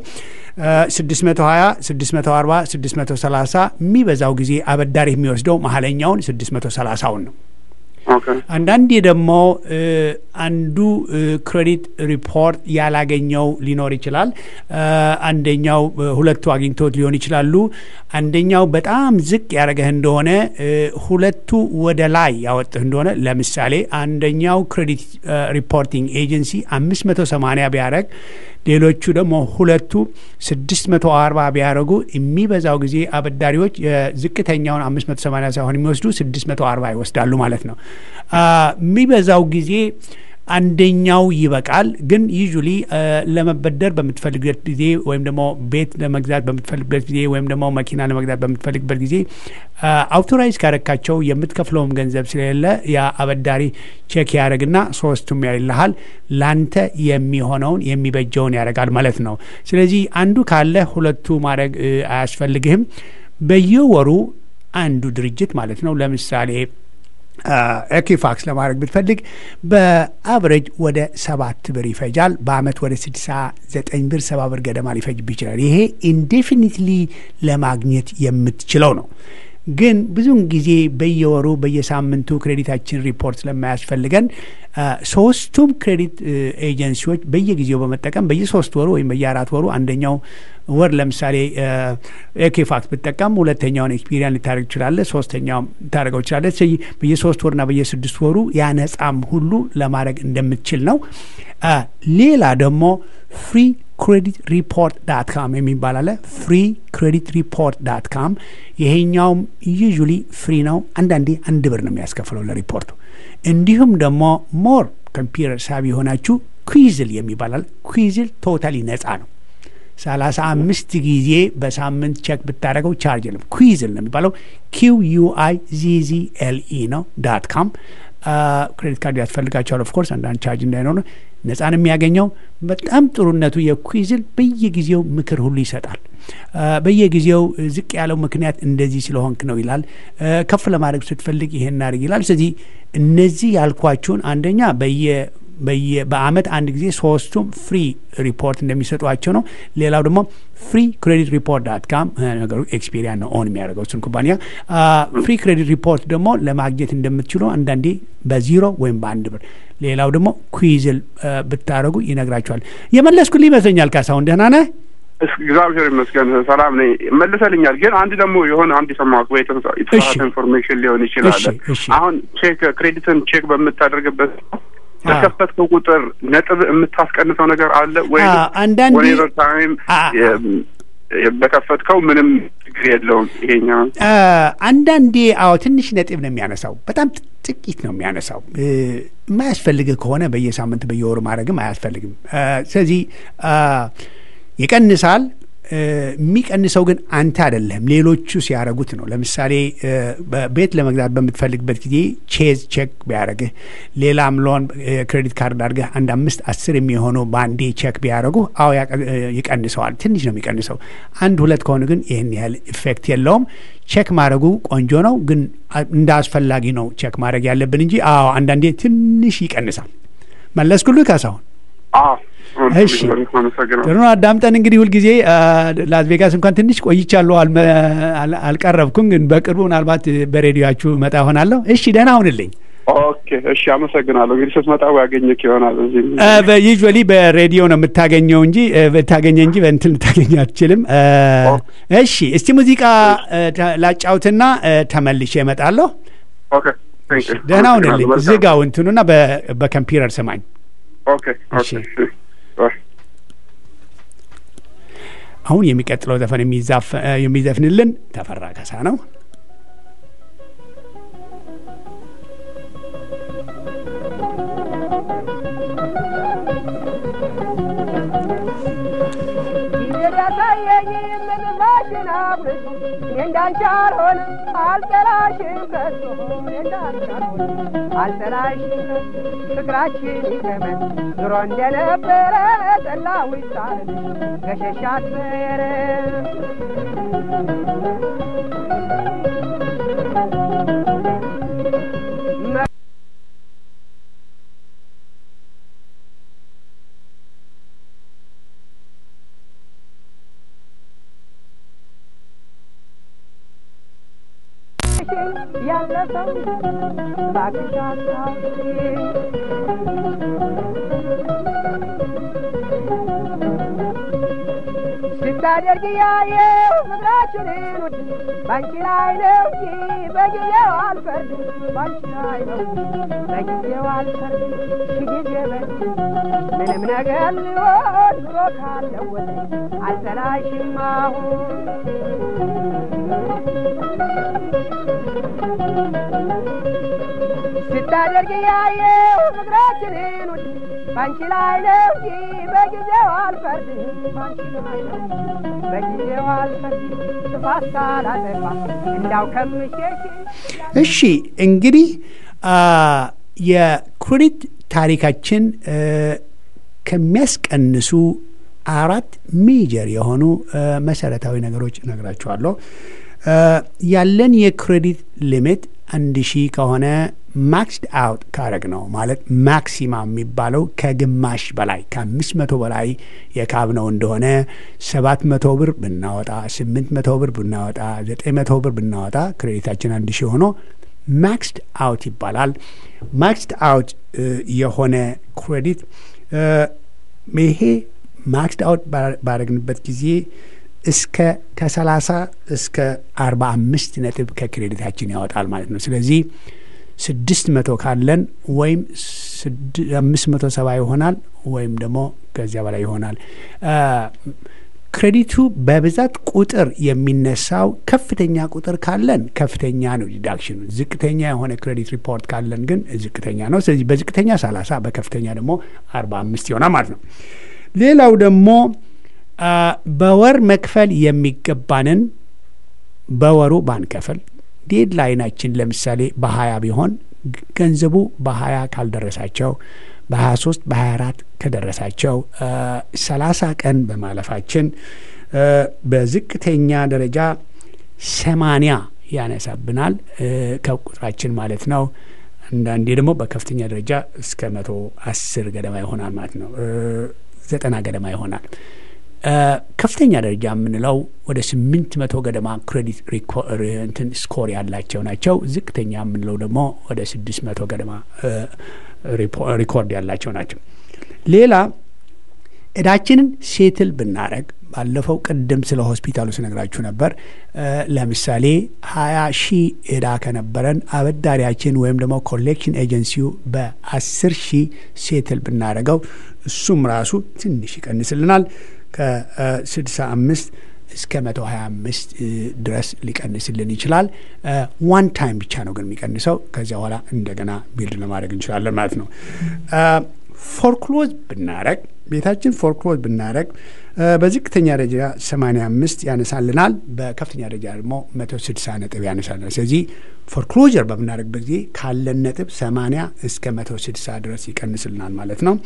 620 640 630 የሚበዛው ጊዜ አበዳሪ የሚወስደው መሀለኛውን 630ውን ነው። አንዳንዴ ደግሞ እ፣ አንዱ እ፣ ክሬዲት ሪፖርት ያላገኘው ሊኖር ይችላል። እ፣ አንደኛው እ፣ ሁለቱ አግኝቶት ሊሆን ይችላሉ። አንደኛው በጣም ዝቅ ያደረገህ እንደሆነ እ፣ ሁለቱ ወደ ላይ ያወጥህ እንደሆነ ለምሳሌ አንደኛው ክሬዲት እ፣ ሪፖርቲንግ ኤጀንሲ አምስት መቶ ሰማኒያ ቢያደረግ ሌሎቹ ደግሞ ሁለቱ ስድስት መቶ አርባ ቢያደረጉ የሚበዛው ጊዜ አበዳሪዎች የዝቅተኛውን አምስት መቶ ሰማኒያ ሳይሆን የሚወስዱ ስድስት መቶ አርባ ይወስዳሉ ማለት ነው። አ፣ የሚበዛው ጊዜ አንደኛው ይበቃል። ግን ዩዥሊ ለመበደር በምትፈልግበት ጊዜ ወይም ደግሞ ቤት ለመግዛት በምትፈልግበት ጊዜ ወይም ደግሞ መኪና ለመግዛት በምትፈልግበት ጊዜ አውቶራይዝ ካረካቸው የምትከፍለውም ገንዘብ ስለሌለ ያ አበዳሪ ቼክ ያደረግና ሶስቱም ያይልሃል ላንተ የሚሆነውን የሚበጀውን ያደርጋል ማለት ነው። ስለዚህ አንዱ ካለ ሁለቱ ማድረግ እ፣ አያስፈልግህም። በየወሩ አንዱ ድርጅት ማለት ነው ለምሳሌ ኤኪፋክስ ለማድረግ ብትፈልግ በአቨሬጅ ወደ ሰባት ብር ይፈጃል። በአመት ወደ ስድሳ ዘጠኝ ብር ሰባ ብር ገደማ ሊፈጅብ ይችላል። ይሄ ኢንዴፊኒትሊ ለማግኘት የምትችለው ነው። ግን ብዙውን ጊዜ በየወሩ በየሳምንቱ ክሬዲታችን ሪፖርት ስለማያስፈልገን አ፣ ሶስቱም ክሬዲት እ፣ ኤጀንሲዎች በየጊዜው በመጠቀም በየሶስት ወሩ ወይም በየአራት ወሩ አንደኛው ወር ለምሳሌ ኤኬፋክስ ብትጠቀም ሁለተኛውን ኤክስፒሪያን ልታደርግ ትችላለህ፣ ሶስተኛው ታደርገው ትችላለህ። ስለዚህ በየሶስት ወርና በየስድስት ወሩ ያነጻም ሁሉ ለማድረግ እንደምትችል ነው። አ፣ ሌላ ደግሞ ፍሪ ክሬዲት ሪፖርት ዳት ካም የሚባል አለ። ፍሪ ክሬዲት ሪፖርት ዳት ካም ይሄኛውም ዩዥሊ ፍሪ ነው። አንዳንዴ አንድ ብር ነው የሚያስከፍለው ለሪፖርቱ። እንዲሁም ደግሞ ሞር ኮምፒውተር ሳቢ የሆናችሁ ኩዊዝል የሚባል አለ። ኩዊዝል ቶታሊ ነጻ ነው። ሰላሳ አምስት ጊዜ በሳምንት ቼክ ብታደረገው ቻርጅ የለም። ኩዊዝል ነው የሚባለው። ኪው ዩ አይ ዚ ዚ ኤል ኢ ነው ዳት ካም ክሬዲት ካርድ ያስፈልጋቸዋል። ኦፍኮርስ አንዳንድ ቻርጅ እንዳይኖር ነጻ ነው የሚያገኘው። በጣም ጥሩነቱ የኩዊዝል በየጊዜው ምክር ሁሉ ይሰጣል። አ፣ በየጊዜው ዝቅ ያለው ምክንያት እንደዚህ ስለሆንክ ነው ይላል። አ፣ ከፍ ለማድረግ ስትፈልግ ይሄን እናድርግ ይላል። ስለዚህ እነዚህ ያልኳችሁን አንደኛ በየ በየ በአመት አንድ ጊዜ ሶስቱም ፍሪ ሪፖርት እንደሚሰጧቸው ነው። ሌላው ደግሞ ፍሪ ክሬዲት ሪፖርት ዳት ካም ነገሩ ኤክስፔሪያን ነው ኦን የሚያደርገው እሱን ኩባንያ። ፍሪ ክሬዲት ሪፖርት ደግሞ ለማግኘት እንደምትችሉ አንዳንዴ በዚሮ ወይም በአንድ ብር፣ ሌላው ደግሞ ኩዊዝል ብታደረጉ ይነግራቸዋል። የመለስኩልህ ይመስለኛል። ካሳሁን ደህና ነህ? እግዚአብሔር ይመስገን ሰላም ነኝ። መልሰልኛል። ግን አንድ ደግሞ የሆነ አንድ የሰማሁት ወይ የተሳ- የተሳሳተ ኢንፎርሜሽን ሊሆን ይችላል። እሺ፣ እሺ። አሁን ቼክ ክሬዲትን ቼክ በምታደርግበት አ። በከፈትከው ቁጥር ነጥብ የምታስቀንሰው ነገር አለ ወይ? አ፣ አንዳንዴ- ወኔቨር ታይም አ፣ በከፈትከው ምንም ችግር የለውም ይሄኛው አ፣ አንዳንዴ አዎ ትንሽ ነጥብ ነው የሚያነሳው። በጣም ጥ- ጥቂት ነው የሚያነሳው። እ፣ የማያስፈልግህ ከሆነ በየሳምንት በየወሩ ማድረግም አያስፈልግም። አ፣ ስለዚህ አ፣ ይቀንሳል። እ፣ የሚቀንሰው ግን አንተ አይደለህም፣ ሌሎቹ ሲያደርጉት ነው። ለምሳሌ እ፣ በቤት ለመግዛት በምትፈልግበት ጊዜ ቼዝ ቼክ ቢያደርግህ፣ ሌላም ሎን እ፣ ክሬዲት ካርድ አድርገህ አንድ አምስት አስር የሚሆኑ በአንዴ ቼክ ቢያደርጉ አዎ ያቀ- እ፣ ይቀንሰዋል። ትንሽ ነው የሚቀንሰው። አንድ ሁለት ከሆኑ ግን ይህን ያህል ኢፌክት የለውም። ቼክ ማድረጉ ቆንጆ ነው፣ ግን አ- እንደ አስፈላጊ ነው ቼክ ማድረግ ያለብን እንጂ አዎ አንዳንዴ ትንሽ ይቀንሳል። መለስኩልህ ካሳሁን? አዎ እሺ። አመሰግናለሁ። ጥሩ ነው። አዳምጠን እንግዲህ ሁልጊዜ አ፣ ላስ ቬጋስ እንኳን ትንሽ ቆይቻለሁ፣ አልመ- አል- አልቀረብኩም፣ ግን በቅርቡ ምናልባት በሬዲዮችሁ መጣ ሆናለሁ። እሺ ደህና ሁንልኝ። ኦኬ እሺ፣ አመሰግናለሁ። እንግዲህ ስትመጣ ያገኘክ ይሆናል እዚህ ዩዥዋሊ በሬዲዮ ነው የምታገኘው እንጂ ብታገኘ እንጂ በእንትን ልታገኘ አትችልም። እ፣ እሺ እስቲ ሙዚቃ እ፣ ተ- ላጫውትና እ፣ ተመልሼ እመጣለሁ። ኦኬ ቴንክ ዩ ደህና ሁንልኝ። አመሰግናለሁ። መልካም። ዝጋው እንትኑና በ- በኮምፒውተር ስማኝ። ኦኬ ኦኬ እሺ። እሺ። ባይ። አሁን የሚቀጥለው ዘፈን የሚዛፍ- እ፣ የሚዘፍንልን ተፈራ ካሳ ነው። ያሳየኝ ምን ማሽን አጉልቶ እኔ እንዳንቺ አልሆንም አልጠላሽም ከቶ እኔ እንዳንቺ አልሆንም አልጠላሽም ከቶ ፍቅራችን ይገመን ኑሮ እንደነበረ ጠላው ይሳልልሽ ገሸሽ አትበየረ ያለፈው እባክሽ አስታውሺኝ ስታደርግ ያየው ፍቅራችንን ውድ ባንቺ ላይ ነው እንጂ በጊዜው አልፈርድም ባንቺ ላይ ነው እንጂ በጊዜው አልፈርድም ሺ ጊዜ በል ምንም ነገር ሊሆን ኑሮ ካለወጠኝ አልጠላሽም አሁን ስታደርግ ያየው ፍቅራችንን ውድ ባንቺ ላይ ነው እንጂ በጊዜው አልፈርድም ባንቺ ላይ ነው እንጂ በጊዜው አልፈርድም ጥፋት ሳላጠፋ እንዳው ከምሸሽ እሺ እንግዲህ አ፣ የክሬዲት ታሪካችን እ፣ ከሚያስቀንሱ አራት ሜጀር የሆኑ እ፣ መሰረታዊ ነገሮች እነግራችኋለሁ። እ፣ ያለን የክሬዲት ሊሚት አንድ ሺህ ከሆነ ማክስድ አውት ካረግ ነው ማለት ማክሲማ የሚባለው ከግማሽ በላይ ከአምስት መቶ በላይ የካብነው እንደሆነ ሰባት መቶ ብር ብናወጣ ስምንት መቶ ብር ብናወጣ ዘጠኝ መቶ ብር ብናወጣ ክሬዲታችን አንድ ሺህ ሆኖ ማክስድ አውት ይባላል። ማክስድ አውት እ፣ የሆነ ክሬዲት እ፣ ይሄ ማክስድ አውት ባረግንበት ጊዜ እስከ ከሰላሳ እስከ አርባ አምስት ነጥብ ከክሬዲታችን ያወጣል ማለት ነው። ስለዚህ ስድስት መቶ ካለን ወይም ስድ- አምስት መቶ ሰባ ይሆናል ወይም ደግሞ ከዚያ በላይ ይሆናል። አ፣ ክሬዲቱ በብዛት ቁጥር የሚነሳው ከፍተኛ ቁጥር ካለን ከፍተኛ ነው ዲዳክሽኑ። ዝቅተኛ የሆነ ክሬዲት ሪፖርት ካለን ግን ዝቅተኛ ነው። ስለዚህ በዝቅተኛ ሰላሳ በከፍተኛ ደግሞ አርባ አምስት ይሆናል ማለት ነው። ሌላው ደግሞ አ፣ በወር መክፈል የሚገባንን በወሩ ባንከፍል ዴድላይናችን ለምሳሌ በሀያ ቢሆን ግ- ገንዘቡ በሀያ ካልደረሳቸው በሀያ ሶስት በሀያ አራት ከደረሳቸው ሰላሳ ቀን በማለፋችን አ፣ በዝቅተኛ ደረጃ ሰማንያ ያነሳብናል እ፣ ከቁጥራችን ማለት ነው። አንዳንዴ ደግሞ በከፍተኛ ደረጃ እስከ መቶ አስር ገደማ ይሆናል ማለት ነው። እ፣ ዘጠና ገደማ ይሆናል። እ፣ ከፍተኛ ደረጃ የምንለው ወደ ስምንት መቶ ገደማ ክሬዲት ሪኮ- ሪ- እንትን ስኮር ያላቸው ናቸው። ዝቅተኛ የምንለው ደግሞ ወደ ስድስት መቶ ገደማ እ፣ ሪፖ- ሪኮርድ ያላቸው ናቸው። ሌላ እዳችንን ሴትል ብናረግ ባለፈው ቅድም ስለ ሆስፒታሉ ስነግራችሁ ነበር። እ፣ ለምሳሌ ሀያ ሺህ እዳ ከነበረን አበዳሪያችን ወይም ደግሞ ኮሌክሽን ኤጀንሲው በአስር ሺህ ሴትል ብናደረገው እሱም ራሱ ትንሽ ይቀንስልናል ከስድሳ አምስት እስከ መቶ ሀያ አምስት ድረስ ሊቀንስልን ይችላል። ዋን ታይም ብቻ ነው ግን የሚቀንሰው። ከዚያ በኋላ እንደገና ቢልድ ለማድረግ እንችላለን ማለት ነው። ፎርክሎዝ ብናረግ ቤታችን ፎርክሎዝ ብናረግ በዝቅተኛ ደረጃ 85 ያነሳልናል። በከፍተኛ ደረጃ ደግሞ 160 ነጥብ ያነሳልናል። ስለዚህ ፎርክሎጀር በምናደርግበት ጊዜ ካለን ነጥብ 80 እስከ 160 ድረስ ይቀንስልናል ማለት ነው።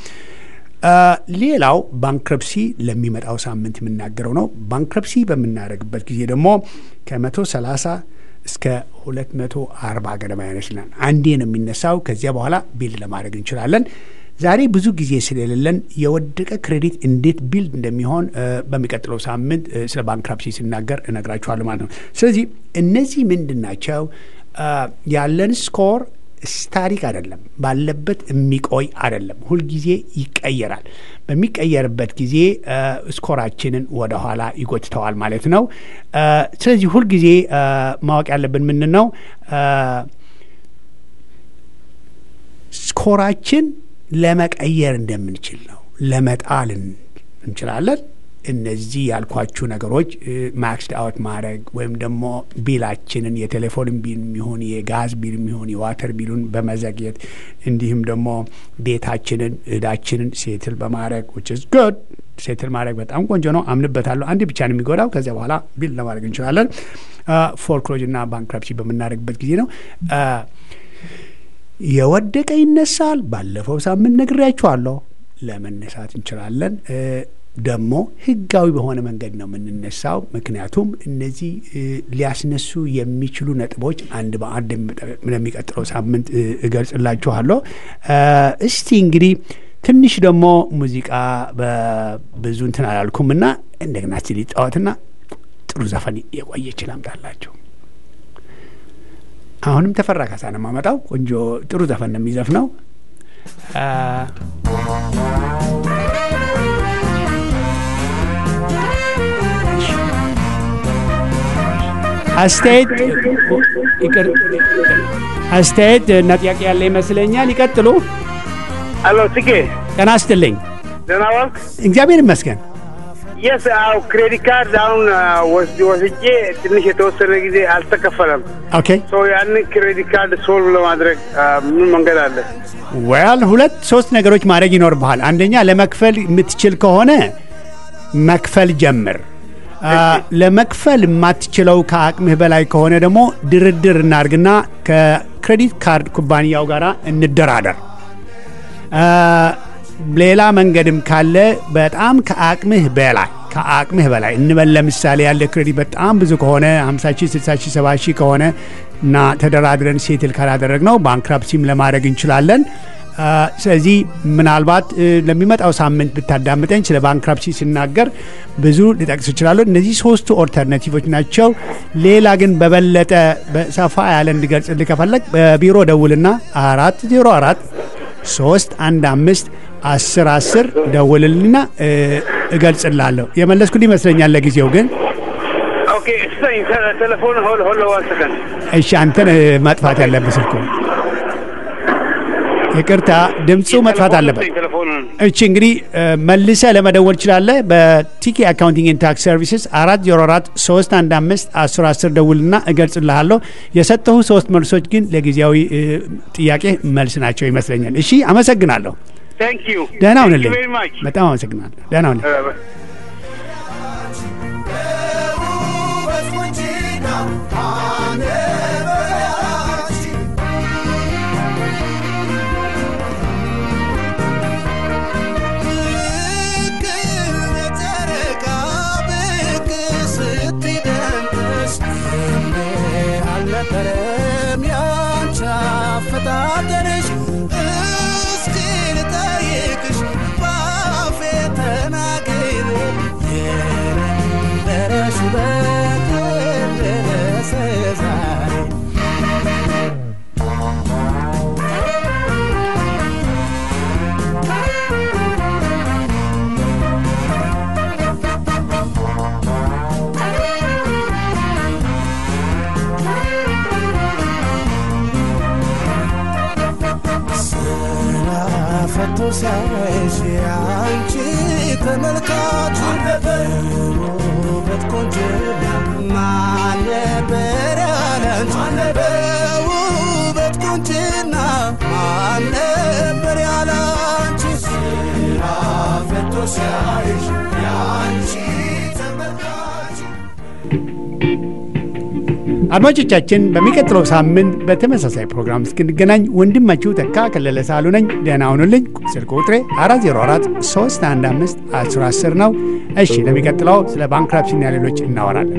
ሌላው ባንክረፕሲ ለሚመጣው ሳምንት የምናገረው ነው። ባንክረፕሲ በምናደርግበት ጊዜ ደግሞ ከ130 እስከ 240 ገደማ ያነስልናል። አንዴ ነው የሚነሳው። ከዚያ በኋላ ቢልድ ለማድረግ እንችላለን። ዛሬ ብዙ ጊዜ ስለሌለን የወደቀ ክሬዲት እንዴት ቢልድ እንደሚሆን በሚቀጥለው ሳምንት ስለ ባንክራፕሲ ሲናገር እነግራችኋለሁ ማለት ነው። ስለዚህ እነዚህ ምንድን ናቸው? ያለን ስኮር ስታሪክ አይደለም፣ ባለበት የሚቆይ አይደለም። ሁልጊዜ ይቀየራል። በሚቀየርበት ጊዜ ስኮራችንን ወደኋላ ይጎትተዋል ማለት ነው። ስለዚህ ሁልጊዜ ማወቅ ያለብን ምንድን ነው ስኮራችን ለመቀየር እንደምንችል ነው። ለመጣል እንችላለን። እነዚህ ያልኳችሁ ነገሮች ማክስድ አውት ማድረግ ወይም ደግሞ ቢላችንን የቴሌፎን ቢል የሚሆን የጋዝ ቢል የሚሆን የዋተር ቢሉን በመዘግየት እንዲሁም ደግሞ ቤታችንን እዳችንን ሴትል በማድረግ ዊች ኢዝ ጉድ ሴትል ማድረግ በጣም ቆንጆ ነው፣ አምንበታለሁ። አንድ ብቻ ነው የሚጎዳው። ከዚያ በኋላ ቢል ለማድረግ እንችላለን። ፎርክሎጅ እና ባንክረፕሲ በምናደርግበት ጊዜ ነው። የወደቀ ይነሳል። ባለፈው ሳምንት ነግሬያችኋለሁ። ለመነሳት እንችላለን። ደግሞ ህጋዊ በሆነ መንገድ ነው የምንነሳው። ምክንያቱም እነዚህ ሊያስነሱ የሚችሉ ነጥቦች አንድ በአንድ ለሚቀጥለው ሳምንት እገልጽላችኋለሁ። እስቲ እንግዲህ ትንሽ ደግሞ ሙዚቃ በብዙ እንትን አላልኩም እና እንደገና እስቲ ሊጫወትና ጥሩ ዘፈን የቆየች ላምጣላችሁ። አሁንም ተፈራ ካሳ ነው የማመጣው። ቆንጆ ጥሩ ዘፈን ነው የሚዘፍነው። አስተያየት አስተያየት እና ጥያቄ ያለ ይመስለኛል። ይቀጥሉ። አሎ ትኬ ጤና ይስጥልኝ። ደህና ዋልክ? እግዚአብሔር ይመስገን። የስ አው ክሬዲት ካርድ አሁን ወስጄ ወስጄ ትንሽ የተወሰነ ጊዜ አልተከፈለም። ኦኬ ሶ ያንን ክሬዲት ካርድ ሶልቭ ለማድረግ ምን መንገድ አለ? ወያል ሁለት ሶስት ነገሮች ማድረግ ይኖርብሃል። አንደኛ ለመክፈል የምትችል ከሆነ መክፈል ጀምር። ለመክፈል የማትችለው ከአቅምህ በላይ ከሆነ ደግሞ ድርድር እናርግና ከክሬዲት ካርድ ኩባንያው ጋር እንደራደር። ሌላ መንገድም ካለ በጣም ከአቅምህ በላይ ከአቅምህ በላይ እንበል ለምሳሌ ያለ ክሬዲት በጣም ብዙ ከሆነ 50 ሺህ 60 ሺህ 70 ሺህ ከሆነ እና ተደራድረን ሴትል ካላደረግ ነው ባንክራፕሲም ለማድረግ እንችላለን። ስለዚህ ምናልባት ለሚመጣው ሳምንት ብታዳምጠኝ ስለ ባንክራፕሲ ሲናገር ብዙ ልጠቅስ እችላለሁ። እነዚህ ሶስቱ ኦልተርናቲቮች ናቸው። ሌላ ግን በበለጠ በሰፋ ያለ እንድገልጽልህ ከፈለግ በቢሮ ደውልና አራት ዜሮ አራት ሶስት አንድ አምስት አስር አስር ደውልልና እገልጽላለሁ። የመለስኩልህ ይመስለኛል። ለጊዜው ግን ኦኬ ስጠኝ ቴሌፎን ሆል ሆል ዋን ሰከንድ እሺ፣ አንተን ማጥፋት ያለብህ ስልኩ ይቅርታ፣ ድምፁ መጥፋት አለበት። እቺ እንግዲህ መልሰ ለመደወል ትችላለህ። በቲኬ አካውንቲንግ ኤንድ ታክስ ሰርቪስስ አራት ዜሮ አራት ሶስት አንድ አምስት አስር አስር ደውልና እገልጽልሃለሁ። የሰጠሁ ሶስት መልሶች ግን ለጊዜያዊ ጥያቄ መልስ ናቸው ይመስለኛል። እሺ፣ አመሰግናለሁ። ታንክ ዩ ደህና ሁንልኝ። በጣም አመሰግናለሁ። ደህና ሁንልኝ። አልነበረም ያንቺ አፈጣጠርሽ እስኪ ልጠይቅሽ ባፌ ተናግሬ የነበረሽ ውበት ደረሰ ዛሬ ፈቶ ሲያይሽ አንቺ ተመልካች በውበት ቆንጆና ማን ነበር ያለንቺ በውበት ቆንጆና ማን ነበር ያለንቺ ስራ ፈቶ ሲያይሽ አንቺ ተመልካች አድማጮቻችን በሚቀጥለው ሳምንት በተመሳሳይ ፕሮግራም እስክንገናኝ ወንድማችሁ ተካ ከለለ ሳሉ ነኝ። ደህና ሁኑልኝ። ስልክ ቁጥሬ 404 315 1010 ነው። እሺ፣ ለሚቀጥለው ስለ ባንክራፕሲና ሌሎች እናወራለን።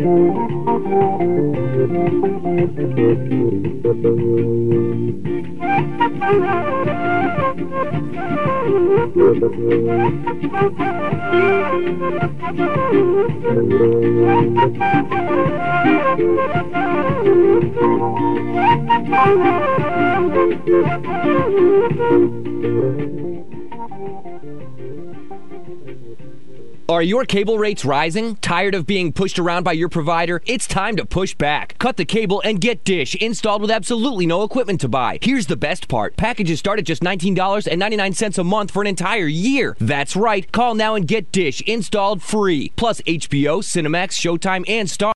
Thank you. Are your cable rates rising? Tired of being pushed around by your provider? It's time to push back. Cut the cable and get Dish installed with absolutely no equipment to buy. Here's the best part packages start at just $19.99 a month for an entire year. That's right. Call now and get Dish installed free. Plus HBO, Cinemax, Showtime, and Star.